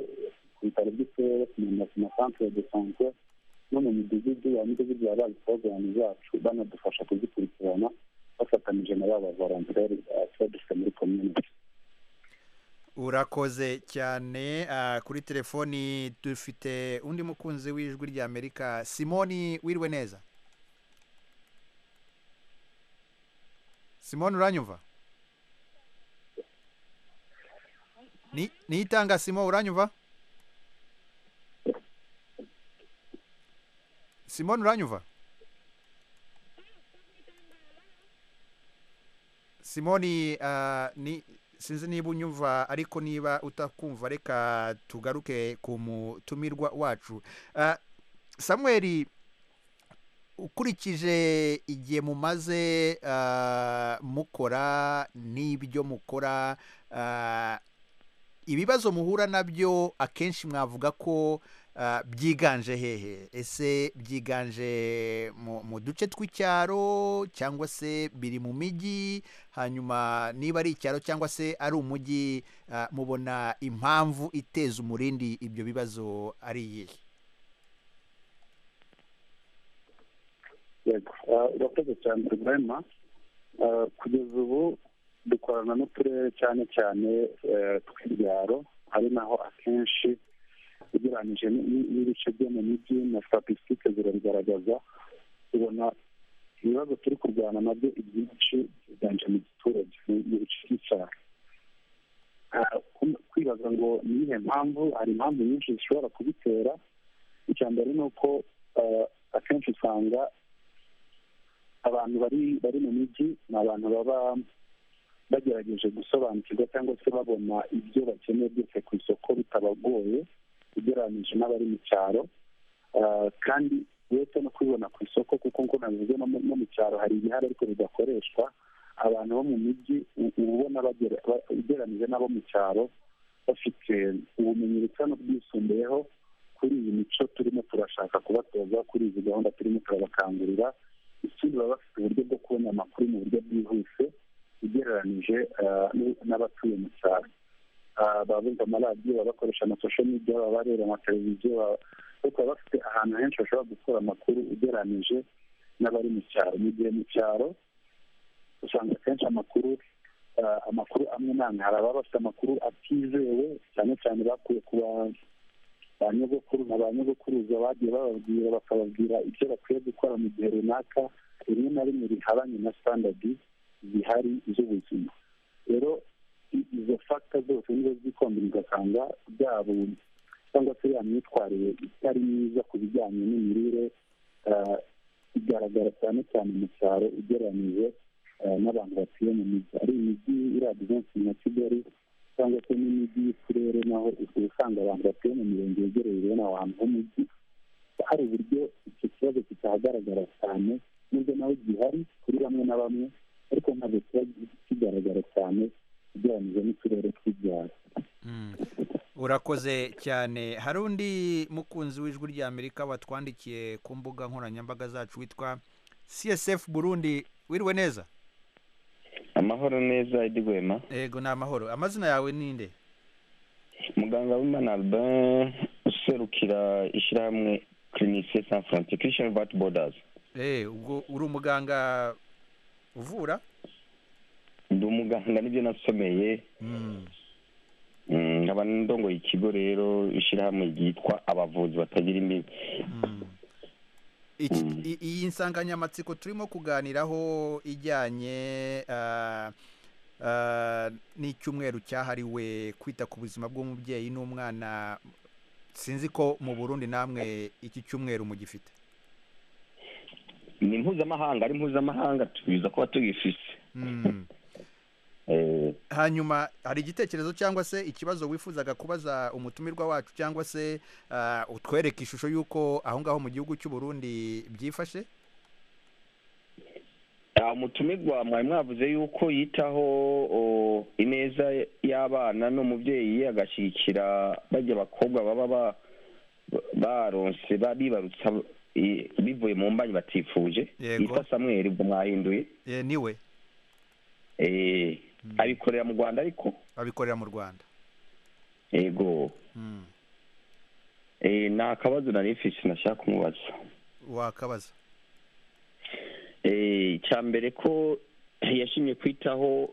ku bitaro by'uturere ku masantere de sante no mu midugudu ya midugudu baba bazi porogaramu zacu banadufasha kuzikurikirana bafatanyije na ba bavarantere tuba dufite muri community urakoze cyane kuri telefoni dufite undi mukunzi w'ijwi ry'amerika simoni wiriwe neza simoni uranyumva niyitanga simo uranyumva simoni uranyumva simoni ni sinzi niba unyumva ariko niba utakumva reka tugaruke ku mutumirwa wacu samweri ukurikije igihe mumaze mukora n'ibyo mukora ibibazo muhura nabyo akenshi mwavuga ko byiganje hehe ese byiganje mu duce tw'icyaro cyangwa se biri mu mijyi hanyuma niba ari icyaro cyangwa se ari umujyi mubona impamvu iteza umurindi ibyo bibazo ari iyihe urakoze cyane rwema kugeza ubu dukorana n'uturere cyane cyane tw'ibyaro ari naho akenshi ugereranyije n'ibice byo mu mijyi na statisitike zirabigaragaza tubona ibibazo turi kurwana nabyo ibyinshi byiganje mu giturage mu bice by'icyaro kwibaza ngo ni iyihe mpamvu hari impamvu nyinshi zishobora kubitera icya mbere ni uko akenshi usanga abantu bari bari mu mijyi ni abantu baba bagerageje gusobanukirwa cyangwa se babona ibyo bakeneye byose ku isoko bitabagoye ugereranyije n'abari mu cyaro kandi uretse no kubibona ku isoko kuko ngo nabivuze no mu cyaro hari ibihari ariko bidakoreshwa abantu bo mu mijyi uba ubona ugereranyije n'abo mu cyaro bafite ubumenyi busa n'ubwisumbuyeho kuri iyi mico turimo turashaka kubatoza kuri izi gahunda turimo turabakangurira ikindi baba bafite uburyo bwo kubona amakuru mu buryo bwihuse ugereranyije n'abatuye mu cyaro baba bumva amaradiyo baba bakoresha amasosho media baba bareba amateleviziyo ariko baba bafite ahantu henshi bashobora gukura amakuru ugereranyije n'abari mu cyaro mu gihe mu cyaro usanga akenshi amakuru amakuru amwe n'amwe hari ababa bafite amakuru atizewe cyane cyane bakuye ku ba nyogokuru na ba nyogokuruza bagiye bababwira bakababwira ibyo bakwiye gukora mu gihe runaka rimwe na rimwe rihabanye na standardi zihari z'ubuzima rero izo fagita zose nizo zikombe ugasanga byabo cyangwa se ya myitwarire itari myiza ku bijyanye n'imirire igaragara cyane cyane mu cyaro ugereranyije n'abantu batuye mu mijyi ari imijyi iragizensi na kigali cyangwa se n'imijyi y'uturere naho usanga abantu batuye mu mirenge yegereye bene ahantu h'umujyi hari uburyo icyo kibazo kitahagaragara cyane n'ubwo nawe gihari kuri bamwe na bamwe ariko ntabwo kiba kigaragara cyane ugereranyije n'uturere tw'ibyaro urakoze cyane hari undi mukunzi w'ijwi ry'amerika watwandikiye ku mbuga nkoranyambaga zacu witwa csf burundi wiriwe neza amahoro neza idigwema yego ni amahoro amazina yawe ninde muganga w'imana albin userukira ishyirahamwe kirinike san francis kirisheni vati bodazi ubwo uri umuganga uvura ndi umuganga nibyo nasomeye nkaba ndongoye ikigo rero ishyirahamwe ryitwa abavuzi batagira imbibi iyi nsanganyamatsiko turimo kuganiraho ijyanye n'icyumweru cyahariwe kwita ku buzima bw'umubyeyi n'umwana sinzi ko mu burundi namwe iki cyumweru mugifite ni mpuzamahanga ari mpuzamahanga tubiza kuba tugifise hanyuma hari igitekerezo cyangwa se ikibazo wifuzaga kubaza umutumirwa wacu cyangwa se utwereka ishusho y'uko aho ngaho mu gihugu cy'u Burundi byifashe umutumirwa mwari mwavuze yuko yitaho ineza y'abana n'umubyeyi agashyigikira bajya abakobwa baba baronse bibarutsa bivuye mu mbanyi batifuje yitwa samweri ubwo mwahinduye niwe abikorera mu rwanda ariko abikorera mu rwanda yego ni akabazo na rifisi nashaka kumubaza wakabaza icya mbere ko yashimye kwitaho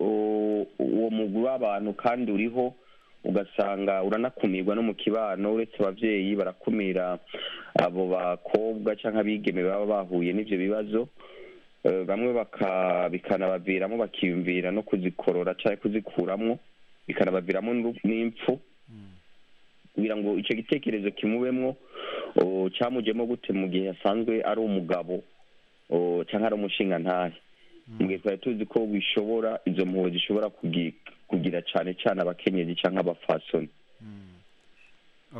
uwo mugwi w'abantu kandi uriho ugasanga uranakumirwa no mu kibano uretse ababyeyi barakumira abo bakobwa cyangwa abigeme baba bahuye n'ibyo bibazo bamwe bikanabaviramo bakiyumvira no kuzikorora cyangwa kuzikuramo bikanabaviramo n'impfu kugira ngo icyo gitekerezo kimubemo cyamujemo gute mu gihe asanzwe ari umugabo cyangwa ari umushingantahe mu gihe twari tuzi ko bishobora izo mpuhwe zishobora kugira cyane cyane abakenyezi cyangwa abafasoni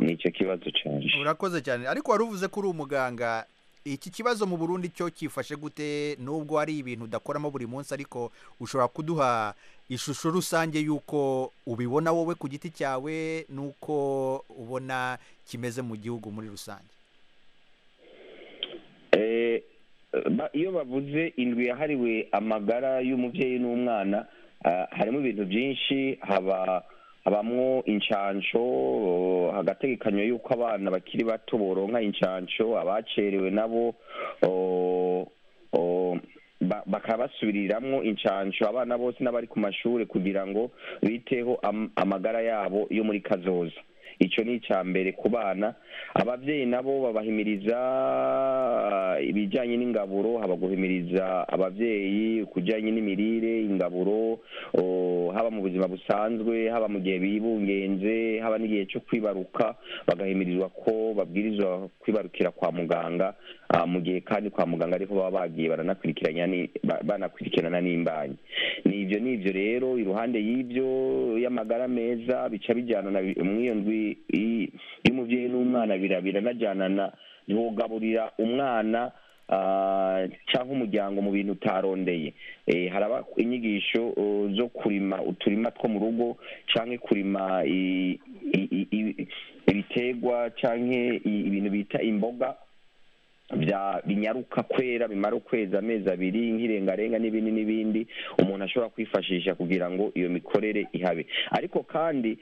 ni icyo kibazo cyane urakoze cyane ariko wari uvuze ko uri umuganga iki kibazo mu burundi cyo cyifashe gute nubwo hari ibintu udakoramo buri munsi ariko ushobora kuduha ishusho rusange y'uko ubibona wowe ku giti cyawe n'uko ubona kimeze mu gihugu muri rusange iyo bavuze indwi yahariwe amagara y'umubyeyi n'umwana harimo ibintu byinshi haba habamo inshansho hagategekanywa yuko abana bakiri bato boronka inshansho abacerewe nabo bakaba basubiriramwo inshansho abana bose n'abari ku mashuri kugira ngo biteho amagara yabo yo muri kazoza icyo ni icya mbere ku bana ababyeyi nabo babahimiriza ibijyanye n'ingaburo haba guhimiriza ababyeyi ku bijyanye n'imirire ingaburo haba mu buzima busanzwe haba mu gihe bibungenze haba n'igihe cyo kwibaruka bagahimirizwa ko babwirizwa kwibarukira kwa muganga mu gihe kandi kwa muganga ariho baba bagiye banakurikirana n'imbanyi ni ibyo ni ibyo rero iruhande y'ibyo y'amagara meza bica bijyana na iyo ndwi y'umubyeyi n'umwana biranajyanana ntiwugaburira umwana cyangwa umuryango mu bintu utarondeye haraba inyigisho zo kurima uturima two mu rugo cyangwa kurima ibiterwa cyangwa ibintu bita imboga binyaruka kwera bimara ukwezi amezi abiri nk'irengarenga n'ibindi n'ibindi umuntu ashobora kwifashisha kugira ngo iyo mikorere ihabe ariko kandi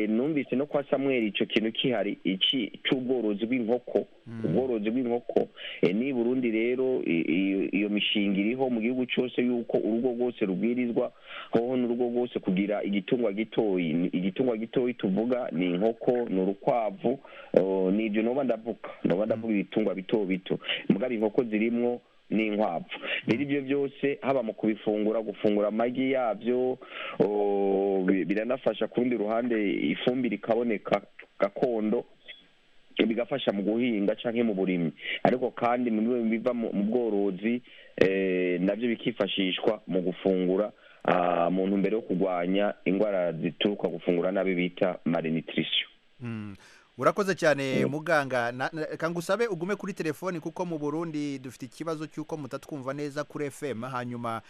numvise no kwa samweri icyo kintu kihari iki cy'ubworozi bw'inkoko ubworozi bw'inkoko ni burundi rero iyo mishinga iriho mu gihugu cyose y'uko urugo rwose rubwirizwa hoho n'urugo rwose kugira igitungwa gitoyi igitungwa gitoyi tuvuga ni inkoko ni urukwavu ni ibyo ntuba ndavuga ntuba ndavuga ibitungwa bito bito mugabo inkoko zirimo n'inkwavu rero ibyo byose haba mu kubifungura gufungura amagi yabyo biranafasha ku rundi ruhande ifumbire ikaboneka gakondo bigafasha mu guhinga cyangwa mu burimyi ariko kandi biva mu bworozi nabyo bikifashishwa mu gufungura mu ntumbero yo kurwanya indwara zituruka gufungura nabi bita malinitirisiyo urakoze cyane muganga kanga usabe ugume kuri telefoni kuko mu burundi dufite ikibazo cy'uko mutatwumva neza kuri fm hanyuma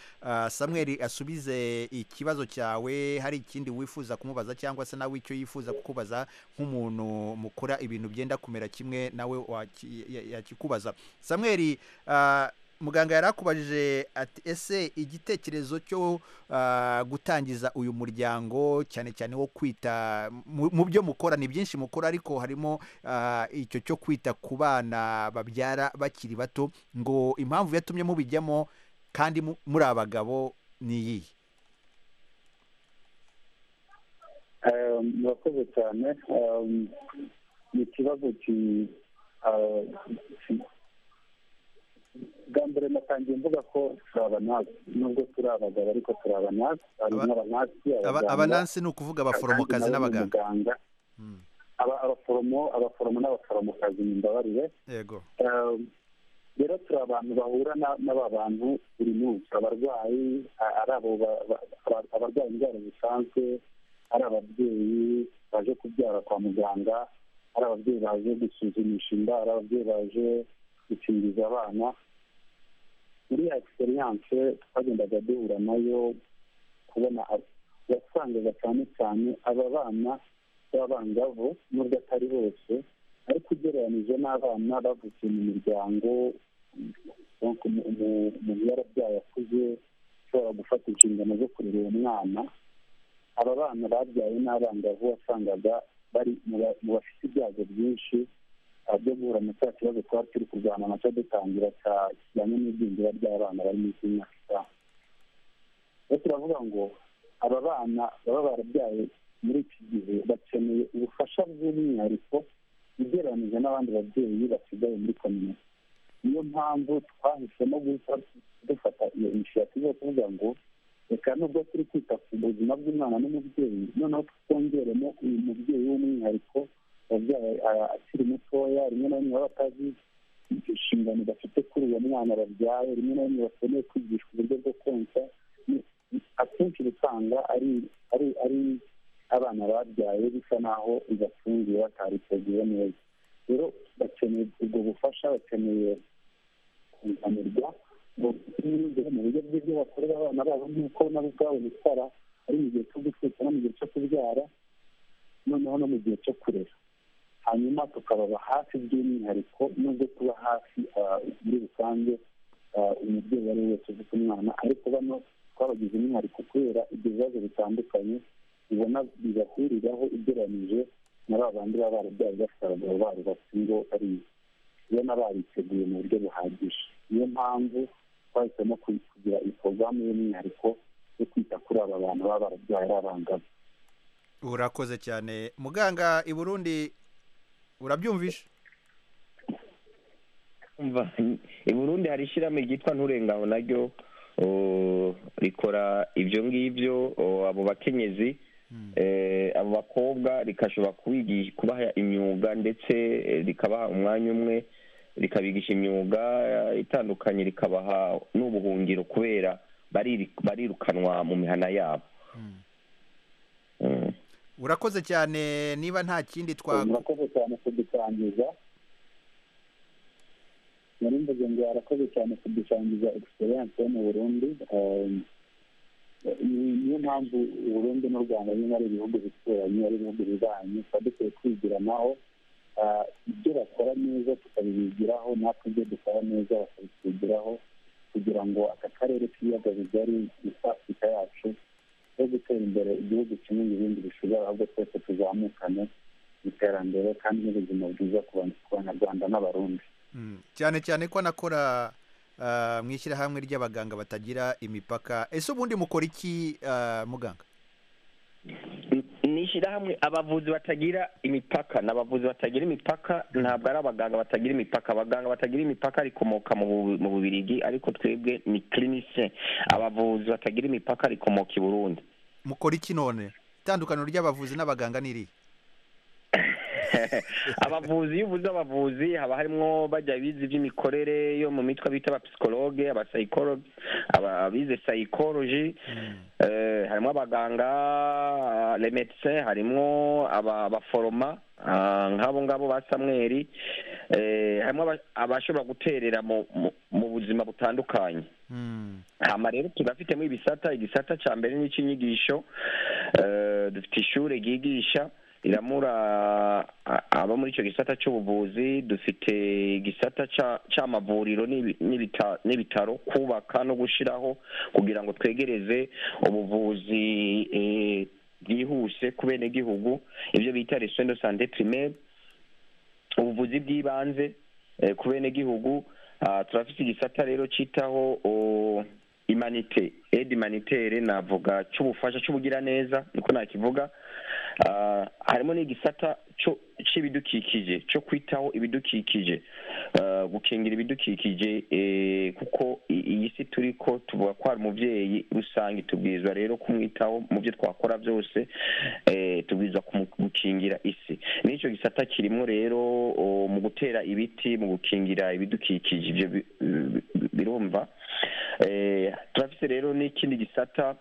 samweri asubize ikibazo cyawe hari ikindi wifuza kumubaza cyangwa se nawe icyo yifuza kukubaza nk'umuntu mukora ibintu byenda kumera kimwe nawe yakikubaza samweri muganga yari akubajije ati ese igitekerezo cyo gutangiza uyu muryango cyane cyane wo kwita mu byo mukora ni byinshi mukora ariko harimo icyo cyo kwita ku bana babyara bakiri bato ngo impamvu yatumye mubijyamo kandi muri abagabo ni iyihe murakoze cyane ni ikibazo bwa mbere natangiye mvuga ko turi abanasi nubwo turi abagabo ariko turi abanasi harimo abanasi abanasi ni ukuvuga abaforomokazi n'abaganga abaforomo abaforomo n'abaforomokazi ni imbabarire yego rero turi abantu bahura n'aba bantu buri munsi abarwayi ari abo abarwaye indwara zisanzwe ari ababyeyi baje kubyara kwa muganga ari ababyeyi baje gusuzumisha inda ari ababyeyi baje gukingiza abana muri ya egisperiyanse twagendaga duhura nayo kubona wasangaga cyane cyane aba bana b'abangavu n'ubwo atari bose ariko ugereranije n'abana bavukiye mu miryango umuntu yarabyaye akuze ushobora gufata inshingano zo kurera uwo mwana aba bana babyaye n'abangavu wasangaga bari mu bafite ibyago byinshi byo guhura na cya kibazo twari turi kurwana nacyo dutangira kijyanye n'igwingira ry'abana bari munsi y'imyaka itanu rero turavuga ngo aba bana baba barabyaye muri iki gihe bakeneye ubufasha bw'umwihariko ugereranyije n'abandi babyeyi basigaye muri kominote niyo mpamvu twahisemo guhita dufata iyo inshingano yo kuvuga ngo reka nubwo turi kwita ku buzima bw'umwana n'umubyeyi noneho twongeremo uyu mubyeyi w'umwihariko wabyaye akiri mutoya rimwe na rimwe baba batazi inshingano bafite kuri uwo mwana babyaye rimwe na rimwe bakeneye kwigishwa uburyo bwo konsa akenshi usanga ari ari ari abana babyaye bisa naho ibafungiye batariteguye neza rero bakeneye ubwo bufasha bakeneye kunganirwa mu buryo bw'ibyo bakorera abana babo nk'uko nabo ubwabo bitwara ari mu gihe cyo gutwita no mu gihe cyo kubyara noneho no mu gihe cyo kurera hanyuma tukababa hafi by'umwihariko nubwo tuba hafi muri rusange umubyeyi ari we wese ufite umwana ariko bano twabagize umwihariko kubera ibyo bibazo bitandukanye ubona bibahuriraho ugereranyije na ba bandi baba barabyaye bafite abagabo babo basingo bari ubona bariteguye mu buryo buhagije niyo mpamvu twahisemo kugira iyi porogaramu y'umwihariko yo kwita kuri aba bantu baba barabyaye ari abangavu urakoze cyane muganga i burundi urabyumvisha i burundi hari ishyirahamwe ryitwa nturengaho naryo rikora ibyo ngibyo abo bakenyezi abo bakobwa rikashobora kubaha imyuga ndetse rikabaha umwanya umwe rikabigisha imyuga itandukanye rikabaha n'ubuhungiro kubera barirukanwa mu mihana yabo urakoze cyane niba nta kindi twago urakoze cyane kudusangiza muri mvuze ngo harakoze cyane kudusangiza egisperiyanse yo mu burundi niyo mpamvu uburundi n'u rwanda nyine ari ibihugu bituranye ari ibihugu bibanyi tuba dukwiye kwigiranaho ibyo bakora neza tukabibigiraho natwe ibyo dukora neza bakabitwigiraho kugira ngo aka karere k'ibiyaga bigari east afurika yacu yo gutera imbere igihugu kimwe n'ibindi bishobora ahubwo twese tuzamukane mu iterambere kandi n'ubuzima bwiza ku banyarwanda n'abarundi cyane cyane ko anakora mu ishyirahamwe ry'abaganga batagira imipaka ese ubundi mukora iki muganga ni ishyirahamwe abavuzi batagira imipaka ni abavuzi batagira imipaka ntabwo ari abaganga batagira imipaka abaganga batagira imipaka rikomoka mu bubirigi ariko twebwe ni kirinise abavuzi batagira imipaka rikomoka i burundi mukora iki none itandukaniro ry'abavuzi n'abaganga ni irihe abavuzi iyo ubuze abavuzi haba harimo bajya bize iby'imikorere yo mu mitwe bita abapsikologe abasayikologe abize sayikoloji harimo abaganga remedise harimo abaforoma nk'abo ngabo ba samweri harimo abashobora guterera mu buzima butandukanye hano rero turafitemo ibisata igisata cya mbere ni icy'inyigisho dufite ishuri ryigisha riramura abo muri icyo gisata cy'ubuvuzi dufite igisata cy'amavuriro n'ibitaro kubaka no gushyiraho kugira ngo twegereze ubuvuzi bwihuse ku benegihugu ibyo bita resondo sante pirimeri ubuvuzi bw'ibanze ku benegihugu turafite igisata rero cyitaho imanite edi manitere navuga cy'ubufasha cy'ubugiraneza niko nakivuga harimo n'igisata cy'ibidukikije cyo kwitaho ibidukikije gukingira ibidukikije kuko iyi si turi ko tuvuga ko hari umubyeyi rusange tubwirizwa rero kumwitaho mu byo twakora byose tubwirizwa gukingira isi n'icyo gisata kirimo rero mu gutera ibiti mu gukingira ibidukikije ibyo birumva turafite rero n'ikindi gisata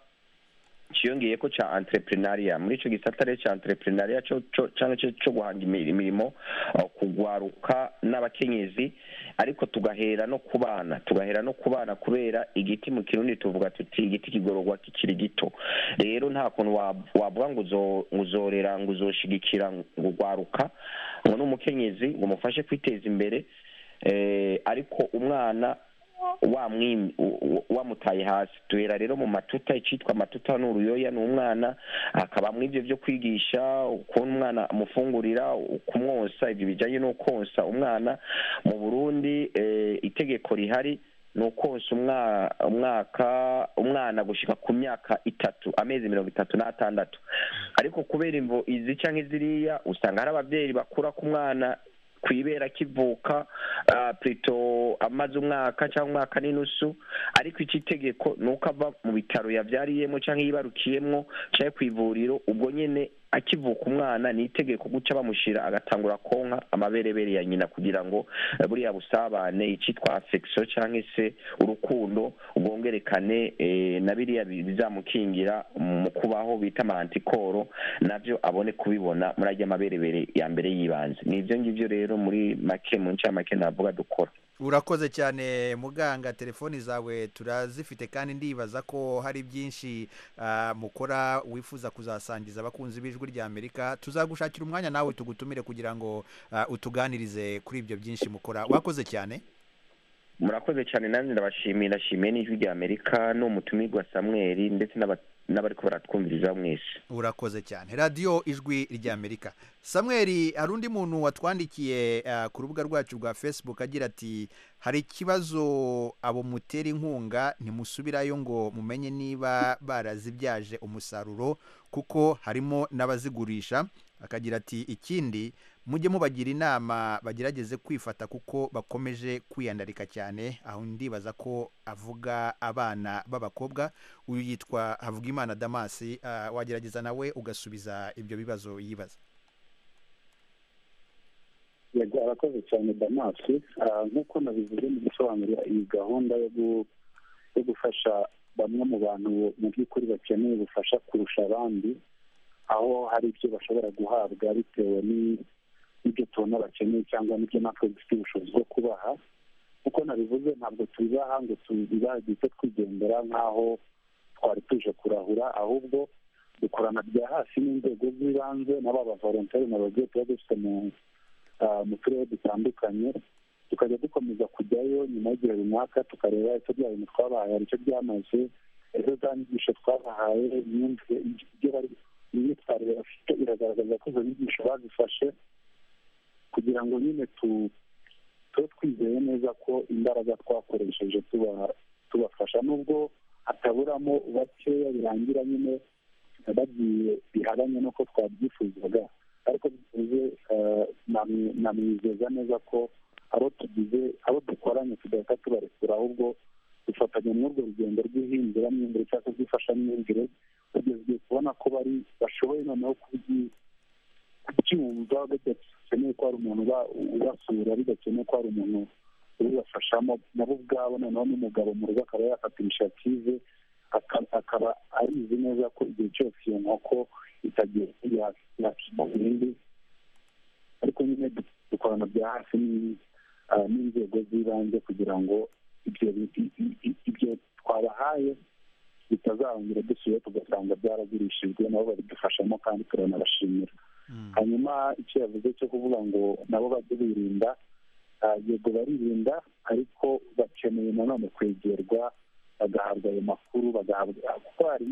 cyiyongeye ko cya entrepreneuria muri icyo gisata rero cya entrepreneuria cyane cyo guhanga imirimo kugwaruka n'abakenyezi ariko tugahera no ku bana tugahera no ku bana kubera igiti mu kirundi tuvuga tuti igiti kigororwa kikiri gito rero nta kuntu wavuga ngo uzorera ngo uzoshigikira ngo ugwaruka ngo n'umukenyezi ngo umufashe kwiteza imbere ariko umwana wamutaye hasi tuhera rero mu matuta icyitwa amatuta ni uruyoya ni umwana hakabamo ibyo byo kwigisha ukuntu umwana amufungurira kumwosa ibyo bijyanye no konsa umwana mu burundi itegeko rihari ni ukonsa umwaka umwana gushyika ku myaka itatu amezi mirongo itatu n'atandatu ariko kubera imvo izi cyangwa iziriya usanga hari ababyeyi bakura ku mwana ku ibera akivuka purito amaze umwaka cyangwa umwaka n'inusu ariko iki tegeko ni uko ava mu bitaro yabyariyemo cyangwa yibarukiyemo cyangwa ku ivuriro ubwo nyine akivuka umwana ni itegeko guca bamushyira agatangura konka amaberebere ya nyina kugira ngo buriya busabane icyitwa afekisiyo cyangwa se urukundo ubwongerekane na biriya bizamukingira mu kubaho bita amantikoro nabyo abone kubibona muri ajya amaberebere ya mbere y'ibanze ni ibyo ngibyo rero muri make mu ncamake navuga dukora urakoze cyane muganga telefoni zawe turazifite kandi ndibaza ko hari byinshi mukora wifuza kuzasangiza abakunzi b'ijwi rya amerika tuzagushakira umwanya nawe tugutumire kugira ngo utuganirize kuri ibyo byinshi mukora wakoze cyane murakoze cyane nanjye ndabashimiye ndashimiye n'ijwi rya amerika n'umutumirwa samweri samuel ndetse n'abari baratwumviriza mwese urakoze cyane radiyo ijwi rya amerika samweri hari undi muntu watwandikiye ku rubuga rwacu rwa facebook agira ati hari ikibazo abo mutera inkunga ntimusubirayo ngo mumenye niba barazibyaje umusaruro kuko harimo n'abazigurisha akagira ati ikindi mujye mubagira inama bagerageze kwifata kuko bakomeje kwiyandarika cyane aho ndibaza ko avuga abana b'abakobwa uyu yitwa havugimana damasi wagerageza nawe ugasubiza ibyo bibazo yibaza yego arakoze cyane damasi nk'uko nabivuze mu gusobanurira iyi gahunda yo gufasha bamwe mu bantu mu by'ukuri bakeneye ubufasha kurusha abandi aho hari ibyo bashobora guhabwa bitewe n'i n'ibyo tubona bakeneye cyangwa n'ibyo natwe dufite ubushobozi bwo kubaha kuko nabivuze ntabwo tubibaha ngo tubibageze twigendera nk'aho twari tuje kurahura ahubwo dukorana bya hasi n'inzego z'ibanze na ba bavoronteri na bagiye tuba dufite mu turere dutandukanye tukajya dukomeza kujyayo nyuma y'igihe runaka tukareba icyo bya bintu twabahaye hari icyo byamaze ejo za nyigisho twabahaye imyumvire imyitwarire bafite iragaragaza ko izo nyigisho bazifashe kugira ngo nyine tube twizeye neza ko imbaraga twakoresheje tubafasha nubwo hataburamo bakeya birangira nyine bagiye bihabanye n'uko twabyifuzaga ariko bivuze namwizeza neza ko abo tugize abo dukoranye tugahita tubarekura ahubwo dufatanya n'urwo rugendo rw'ihinduranyumvire cyangwa rw'ifashamyumvire tugeze kubona ko bari bashoboye noneho kubyumva bidakeneye ko hari umuntu ubasura bidakeneye ko hari umuntu ubibafashamo nabo ubwabo noneho n'umugabo mu rugo akaba yafata inisiyative akaba abizi neza ko igihe cyose iyo nkoko itagiye yakima ibindi ariko nyine dukorana bya hafi n'inzego z'ibanze kugira ngo ibyo twabahaye bitazarangira dusuye tugasanga byaragurishijwe nabo babidufashamo kandi turanabashimira hanyuma icyo yavuze cyo kuvuga ngo nabo bajye birinda yego baririnda ariko bakeneye nanone kwegerwa bagahabwa ayo makuru bagahabwa kuko hari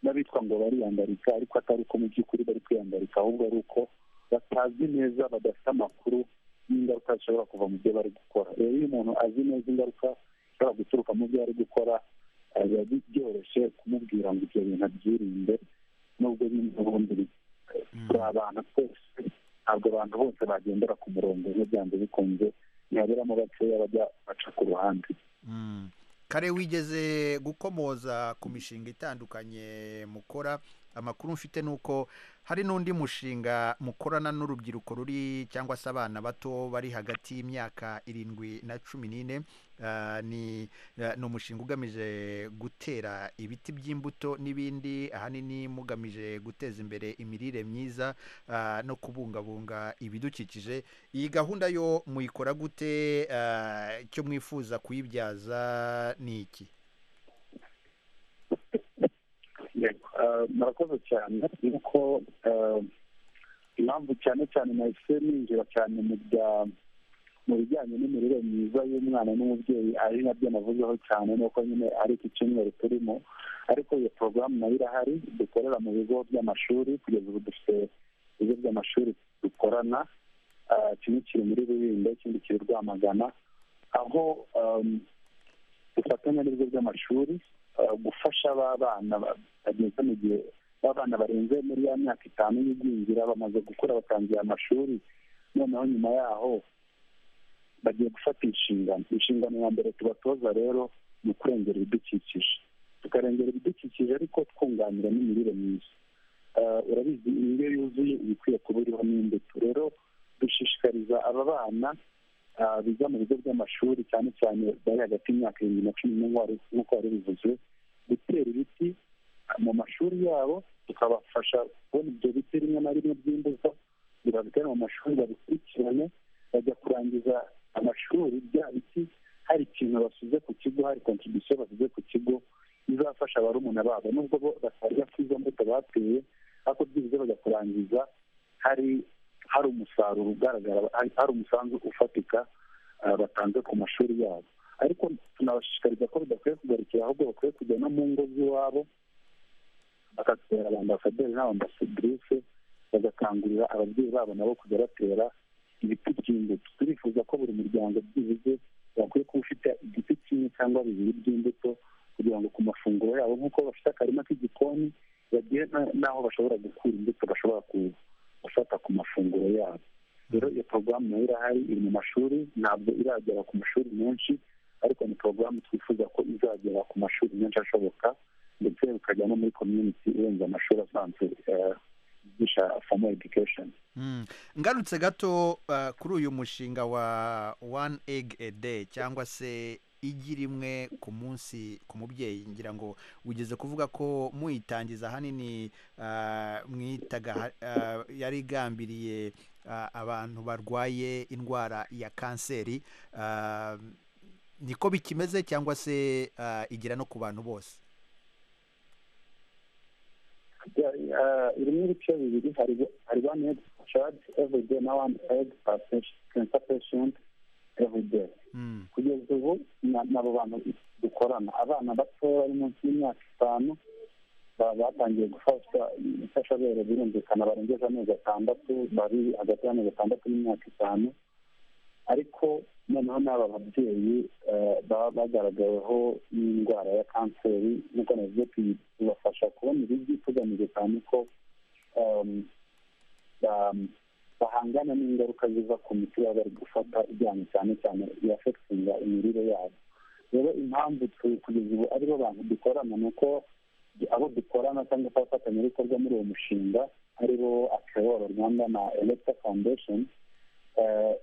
n'abitwa ngo bariyandarika ariko atari uko mu by'ukuri bari kwiyandarika ahubwo ari uko batazi neza badafite amakuru n'ingaruka zishobora kuva mu byo bari gukora rero iyo umuntu azi neza ingaruka zishobora guturuka mu byo ari gukora biba byoroshye kumubwira ngo ibyo bintu abyirinde nubwo nyine ubundi turi abantu twese ntabwo abantu bose bagendera ku murongo nk'ibyanze bikunze ntihaberamo bakeya bajya baca ku ruhande kare wigeze gukomoza ku mishinga itandukanye mukora amakuru mfite ni uko hari n'undi mushinga mukorana n'urubyiruko ruri cyangwa se abana bato bari hagati y'imyaka irindwi na cumi n'ine Ah, ni ah, ni umushinga ugamije gutera ibiti by'imbuto n'ibindi ahanini mugamije guteza imbere imirire myiza ah, no kubungabunga ibidukikije iyi gahunda yo muyikora gute Ah, icyo mwifuza kuyibyaza ni iki yego eh, murakoze cyane nuko eh, impamvu cyane cyane nahise ninjira cyane mu bya mu bijyanye n'imirire myiza y'umwana n'umubyeyi ari nabyo navuzeho cyane nuko nyine ari iki cyumweru turimo ariko iyo porogaramu nayo irahari dukorera mu bigo by'amashuri kugeza ubu dufite ibigo by'amashuri dukorana ah, kimwe kiri muri rubindo ikindi kiri rwamagana aho ehm, dufatanya n'ibigo by'amashuri eh, gufasha ba bana ba- bageze mu gihe ba bana barenze muri ya myaka itanu y'igwingira bamaze gukura batangiye amashuri noneho nyuma yaho bagiye gufata inshingano inshingano ya mbere tubatoza rero ni ukurengera ibidukikije tukarengera ibidukikije ariko twunganira n'imirire myiza Eh, urabizi indyo yuzuye iba ikwiye kuba iriho n'imbuto rero dushishikariza aba bana ah, biga mu bigo by'amashuri cyane cyane bari hagati y'imyaka irindwi na cumi n'umwe wari- nk'uko wari bivuze gutera ibiti ah, mu mashuri yabo tukabafasha kubona ibyo biti rimwe na rimwe by'imbuto bibabitere mu mashuri babikurikirane bajya kurangiza amashuri bya biti hari ikintu basize ku kigo hari kontribusiyo basize ku kigo izafasha barumuna babo nubwo bo batarya kuri izo mbuto bateye ariko byibuze bajya kurangiza hari hari umusaruro ugaragara hari hari umusanzu ufatika ah, batanze ku mashuri yabo ariko tunabashishikariza ko bidakwiye kugarukira ahubwo bakwiye kujya no mu ngo z'iwabo bagatera abambasaderi n'abambasadirice bagakangurira ababyeyi babo nabo kujya batera ibiti by'imbuto turifuza ko buri muryango byibuze bakwiye kuba ufite igiti kimwe cyangwa bibiri by'imbuto kugira ngo ku mafunguro yabo nk'uko bafite akarima k'igikoni bagire na- n'aho bashobora gukura imbuto bashobora ku- gufata ku mafunguro yabo rero iyo porogaramu nayo irahari iri mu mashuri ntabwo iragera ku mashuri menshi ariko ni porogaramu twifuza ko izagera ku mashuri menshi ashoboka ndetse bikajya no muri community irenze amashuri asanzwe eh, yigisha formal education Mm. ngarutse gato ah, kuri uyu mushinga wa one egg a day cyangwa se igi rimwe ku munsi ku mubyeyi ngira ngo ugeze kuvuga ko muyitangiza ahanini ah, mwitaga ha- ah, yari igambiriye ah, abantu barwaye indwara ya kanseri Ah, niko bikimeze cyangwa se ah, igera no ku bantu bose uh, irimo ibice bibiri hari hari one egg charge every day na one egg per patient- cancer patient every day Mm. kugeza ubu na- n'abo bantu dukorana abana batoya bari munsi y'imyaka itanu ba- batangiye gufashwa imfashabere birumvikana barengeje amezi atandatu bari hagati y'amezi atandatu n'imyaka itanu ariko noneho n'aba babyeyi eh, baba bagaragaweho n'indwara ya kanseri nkuko navuze tuyi- tubafasha kubona ibigi tugamije cyane ko em, ba- bahangana n'ingaruka ziva ku miti baba bari gufata ijyanye cyane cyane yafekitinga imirire yabo rero impamvu tu- kugeza ubu aribo bantu dukorana ni uko abo dukorana cyangwa se abafatanyabikorwa muri uwo mushinga aribo akeworo rwanda na electa foundation eh,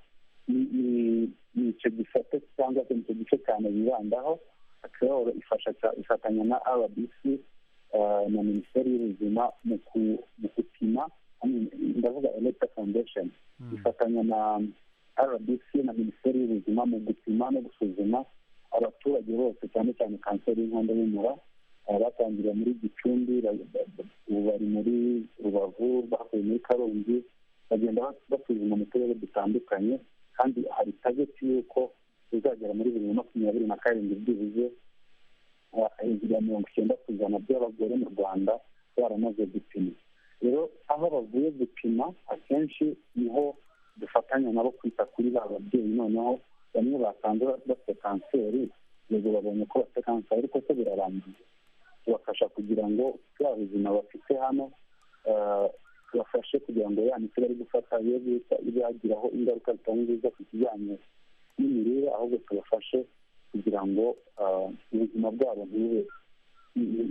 ni- ni ni icyo gisate cyangwa se ni icyo gice cyane bibandaho akeworo ifasha cya- ifatanya na rbc eh, na minisiteri y'ubuzima mu ku- mu gupima I mean, ndavuga electa foundation ifatanya na rbc na minisiteri y'ubuzima mu gupima no gusuzuma abaturage bose cyane cyane kanseri y'inkondo y'umura eh, batangiriye muri gicumbi ba- ba- ba- ubu bari muri rubavu bavuye muri karongi bagenda bas- basuzuma mu turere dutandukanye kandi hari tageti y'uko bizagera muri bibiri na makumyabiri na karindwi byibuze hejuru ya mirongo icyenda ku ijana by'abagore mu rwanda baramaze gupima rero aho bavuye gupima akenshi niho dufatanya nabo kwita kuri ba babyeyi noneho bamwe basanze bafite kanseri yego babonye ko bafite kanseri ariko se birarangiye tubafasha kugira ngo bwa buzima bafite hano eh, tubafashe kugira ngo ya miti bari gufata ye bita izagiraho ingaruka zitari nziza ku kijyanye n'imirire ahubwo tubafashe kugira ngo ubuzima bwabo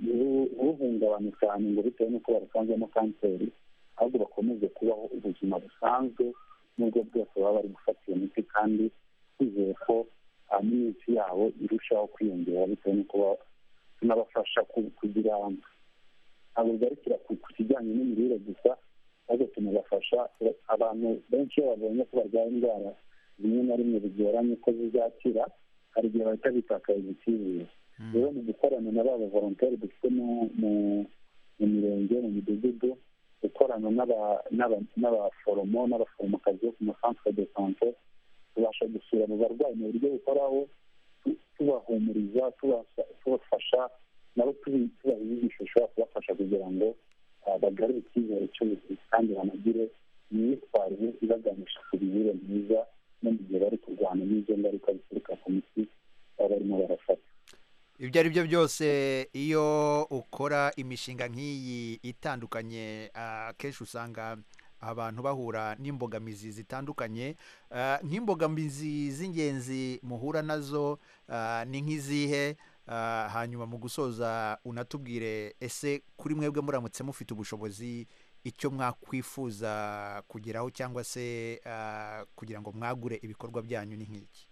ntibuhungabane cyane ngo bitewe n'uko barasanzemo kanseri ahubwo bakomeze kubaho ubuzima busanzwe n'ubwo bwose baba bari gufata iyo miti kandi twizeye ko n'iminsi yabo irushaho kwiyongera bitewe n'uko tunabafasha kugira ntabwo bigarukira ku kijyanye n'imirire gusa ahubwo tunabafasha abantu benshi iyo babonye ko barwaye indwara rimwe na rimwe bigoranye ko zizakira hari igihe bahita bitakariza icyizere rero mu gukorana na ba bavoronteri dufite mu mirenge mu midugudu gukorana n'abaforomo n'abaforomokazi bo ku masantere de sante tubasha gusura mu barwayi mu buryo bukoraho tubahumuriza tubafasha nabo tubaha inyigisho ishobora kubafasha kugira ngo bagarure icyizere cy'ubuzima kandi banagire imyitwarire ibaganisha ku mirire myiza no mu gihe bari kurwana n'izo ngaruka zituruka ku miti baba barimo barafata ibyo ari byo byose iyo ukora imishinga nk'iyi itandukanye akenshi usanga abantu bahura n'imbogamizi zitandukanye nk'imbogamizi z'ingenzi muhura nazo ni nk'izihe hanyuma mu gusoza unatubwire ese kuri mwebwe muramutse mufite ubushobozi icyo mwakwifuza kugeraho cyangwa se kugira ngo mwagure ibikorwa byanyu ni nk'iki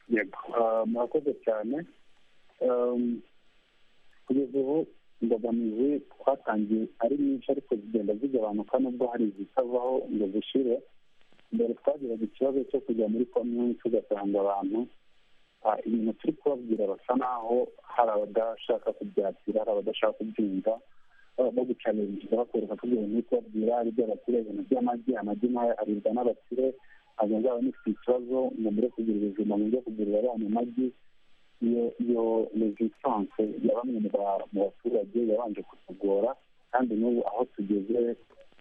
murakoze cyane kugeza ubu imbogamizi twatangiye ari nyinshi ariko zigenda zigabanuka nubwo hari izitavaho ngo zishire mbere twagiraga ikibazo cyo kujya muri komini tugasanga abantu ibintu turi kubabwira basa naho hari abadashaka kubyakira hari abadashaka kubyumva bagucaniriza bakwereka ko ibyo bintu turi kubabwira ari iby'abakire ibintu by'amagi amagi nkayo aribwa n'abakire ntabwo nzaba nifite ikibazo ngo mbere kugira ubuzima ngo njye kugurira abana amagi iyo iyo rezistanse ya bamwe mu baturage yabanje kutugora kandi n'ubu aho tugeze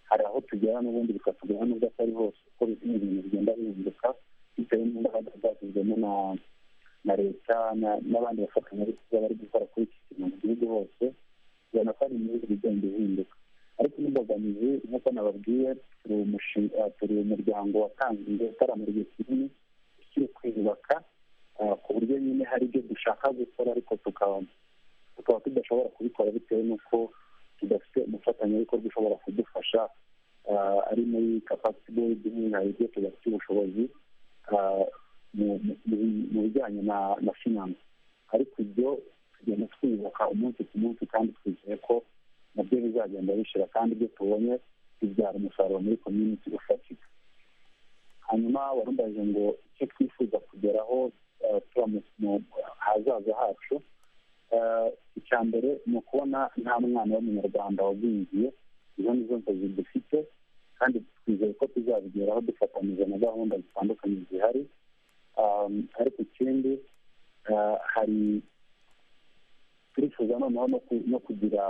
hari aho tugera n'ubundi bikatugora n'ubwo atari hose kuko ibintu bigenda bihinduka bitewe n'imbaraga zashyizwemo na na leta n'abandi bafatanyabikorwa bari gukora kuri iki kintu mu gihugu hose ubona ko ari imyuga igenda ihinduka ariko n'imbogamizi nk'uko nababwiye turi umuryango watanze igihe kinini ukiri kwiyubaka ku buryo nyine hari ibyo dushaka gukora ariko tukaba tudashobora kubikora bitewe n'uko tudafite umufatanyabikorwa ushobora kudufasha ari muri kapasiti bodi hari ibyo tudafite ubushobozi mu bijyanye na finanse ariko ibyo tugenda twiyubaka umunsi ku munsi kandi twizeye ko nabyo bizagenda bishira kandi ibyo tubonye bibyara umusaruro muri komyuniti ufatika hanyuma warumbaje ngo icyo twifuza kugeraho tuba mu hazaza hacu icya mbere ni ukubona nta mwana w'umunyarwanda wagwingiye izo nizo nzozi dufite kandi twizeye ko tuzabigeraho dufatanyije na gahunda zitandukanye zihari ariko ikindi hari turifuza noneho no kugira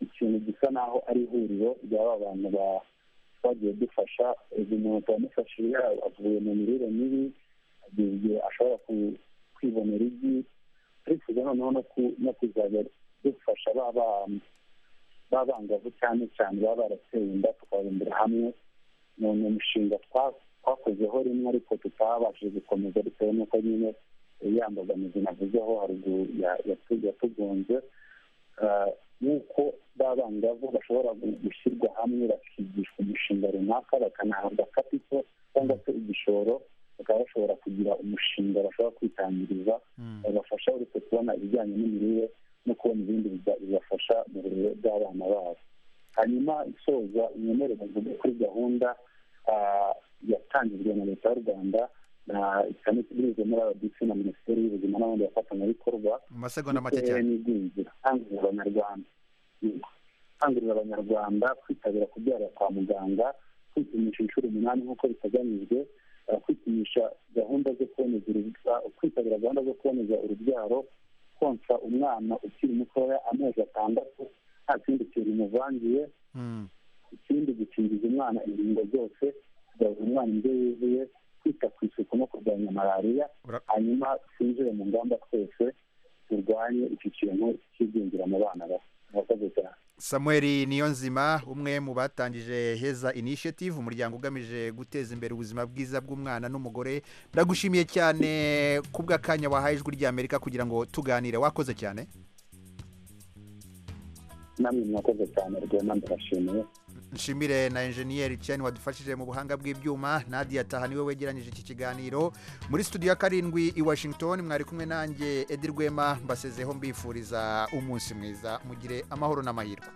ikintu gisa naho ari ihuriro ry'aba bantu twagiye dufasha uyu muntu turamufashije avuye mu mirire mibi igihe ashobora kwibonera igi turifuza noneho no kuzajya dufasha b'abangavu cyane cyane baba barateye inda tukababumbira hamwe ni umushinga twakozeho rimwe ariko tutabashije gukomeza bitewe n'uko nyine ya mbogamizi navuzeho haruguru yatugonze nk'uko b'abangavu bashobora gushyirwa hamwe bakigishwa umushinga runaka bakanahabwa kapito cyangwa se igishoro bakaba bashobora kugira umushinga bashobora kwitangiriza babafasha uretse kubona ibijyanye n'imirire no kubona ibindi bibafasha mu burere bw'abana babo hanyuma isoza mwemere bavuge kuri gahunda yatangijwe na leta y'u rwanda na cyane binyuze muri abadisi na minisiteri y'ubuzima n'abandi bafatanyabikorwa mu masegonda make cyane n'igwingira kangurira abanyarwanda kangurira abanyarwanda kwitabira kubyara kwa muganga kwipimisha inshuro umunani nk'uko biteganyijwe kwipimisha gahunda zo kuboneza kwitabira gahunda zo kuboneza urubyaro konsa umwana ukiri mutoya amezi atandatu nta kindi kintu umuvangiye ikindi gukingiza umwana ingingo zose kugaburira umwana indyo yuzuye kwita ku isuku no kurwanya malariya hanyuma twinjire mu ngamba twese turwanye iki kintu cy'igwingira mu bana bato murakoze cyane samuel niyo nzima umwe mu batangije heza initiative umuryango ugamije guteza imbere ubuzima bwiza bw'umwana n'umugore ndagushimiye cyane ku bw'akanya wahaye ijwi ry'amerika kugira ngo tuganire wakoze cyane namwe mwakoze cyane rwema ndabashimiye nshimire na enjeniyeri cyane wadufashije mu buhanga bw'ibyuma nadia taha niwe wegeranyije iki kiganiro muri studio ya karindwi i washington mwari kumwe nanjye edi rwema mbasezeho mbifuriza umunsi mwiza mugire amahoro n'amahirwe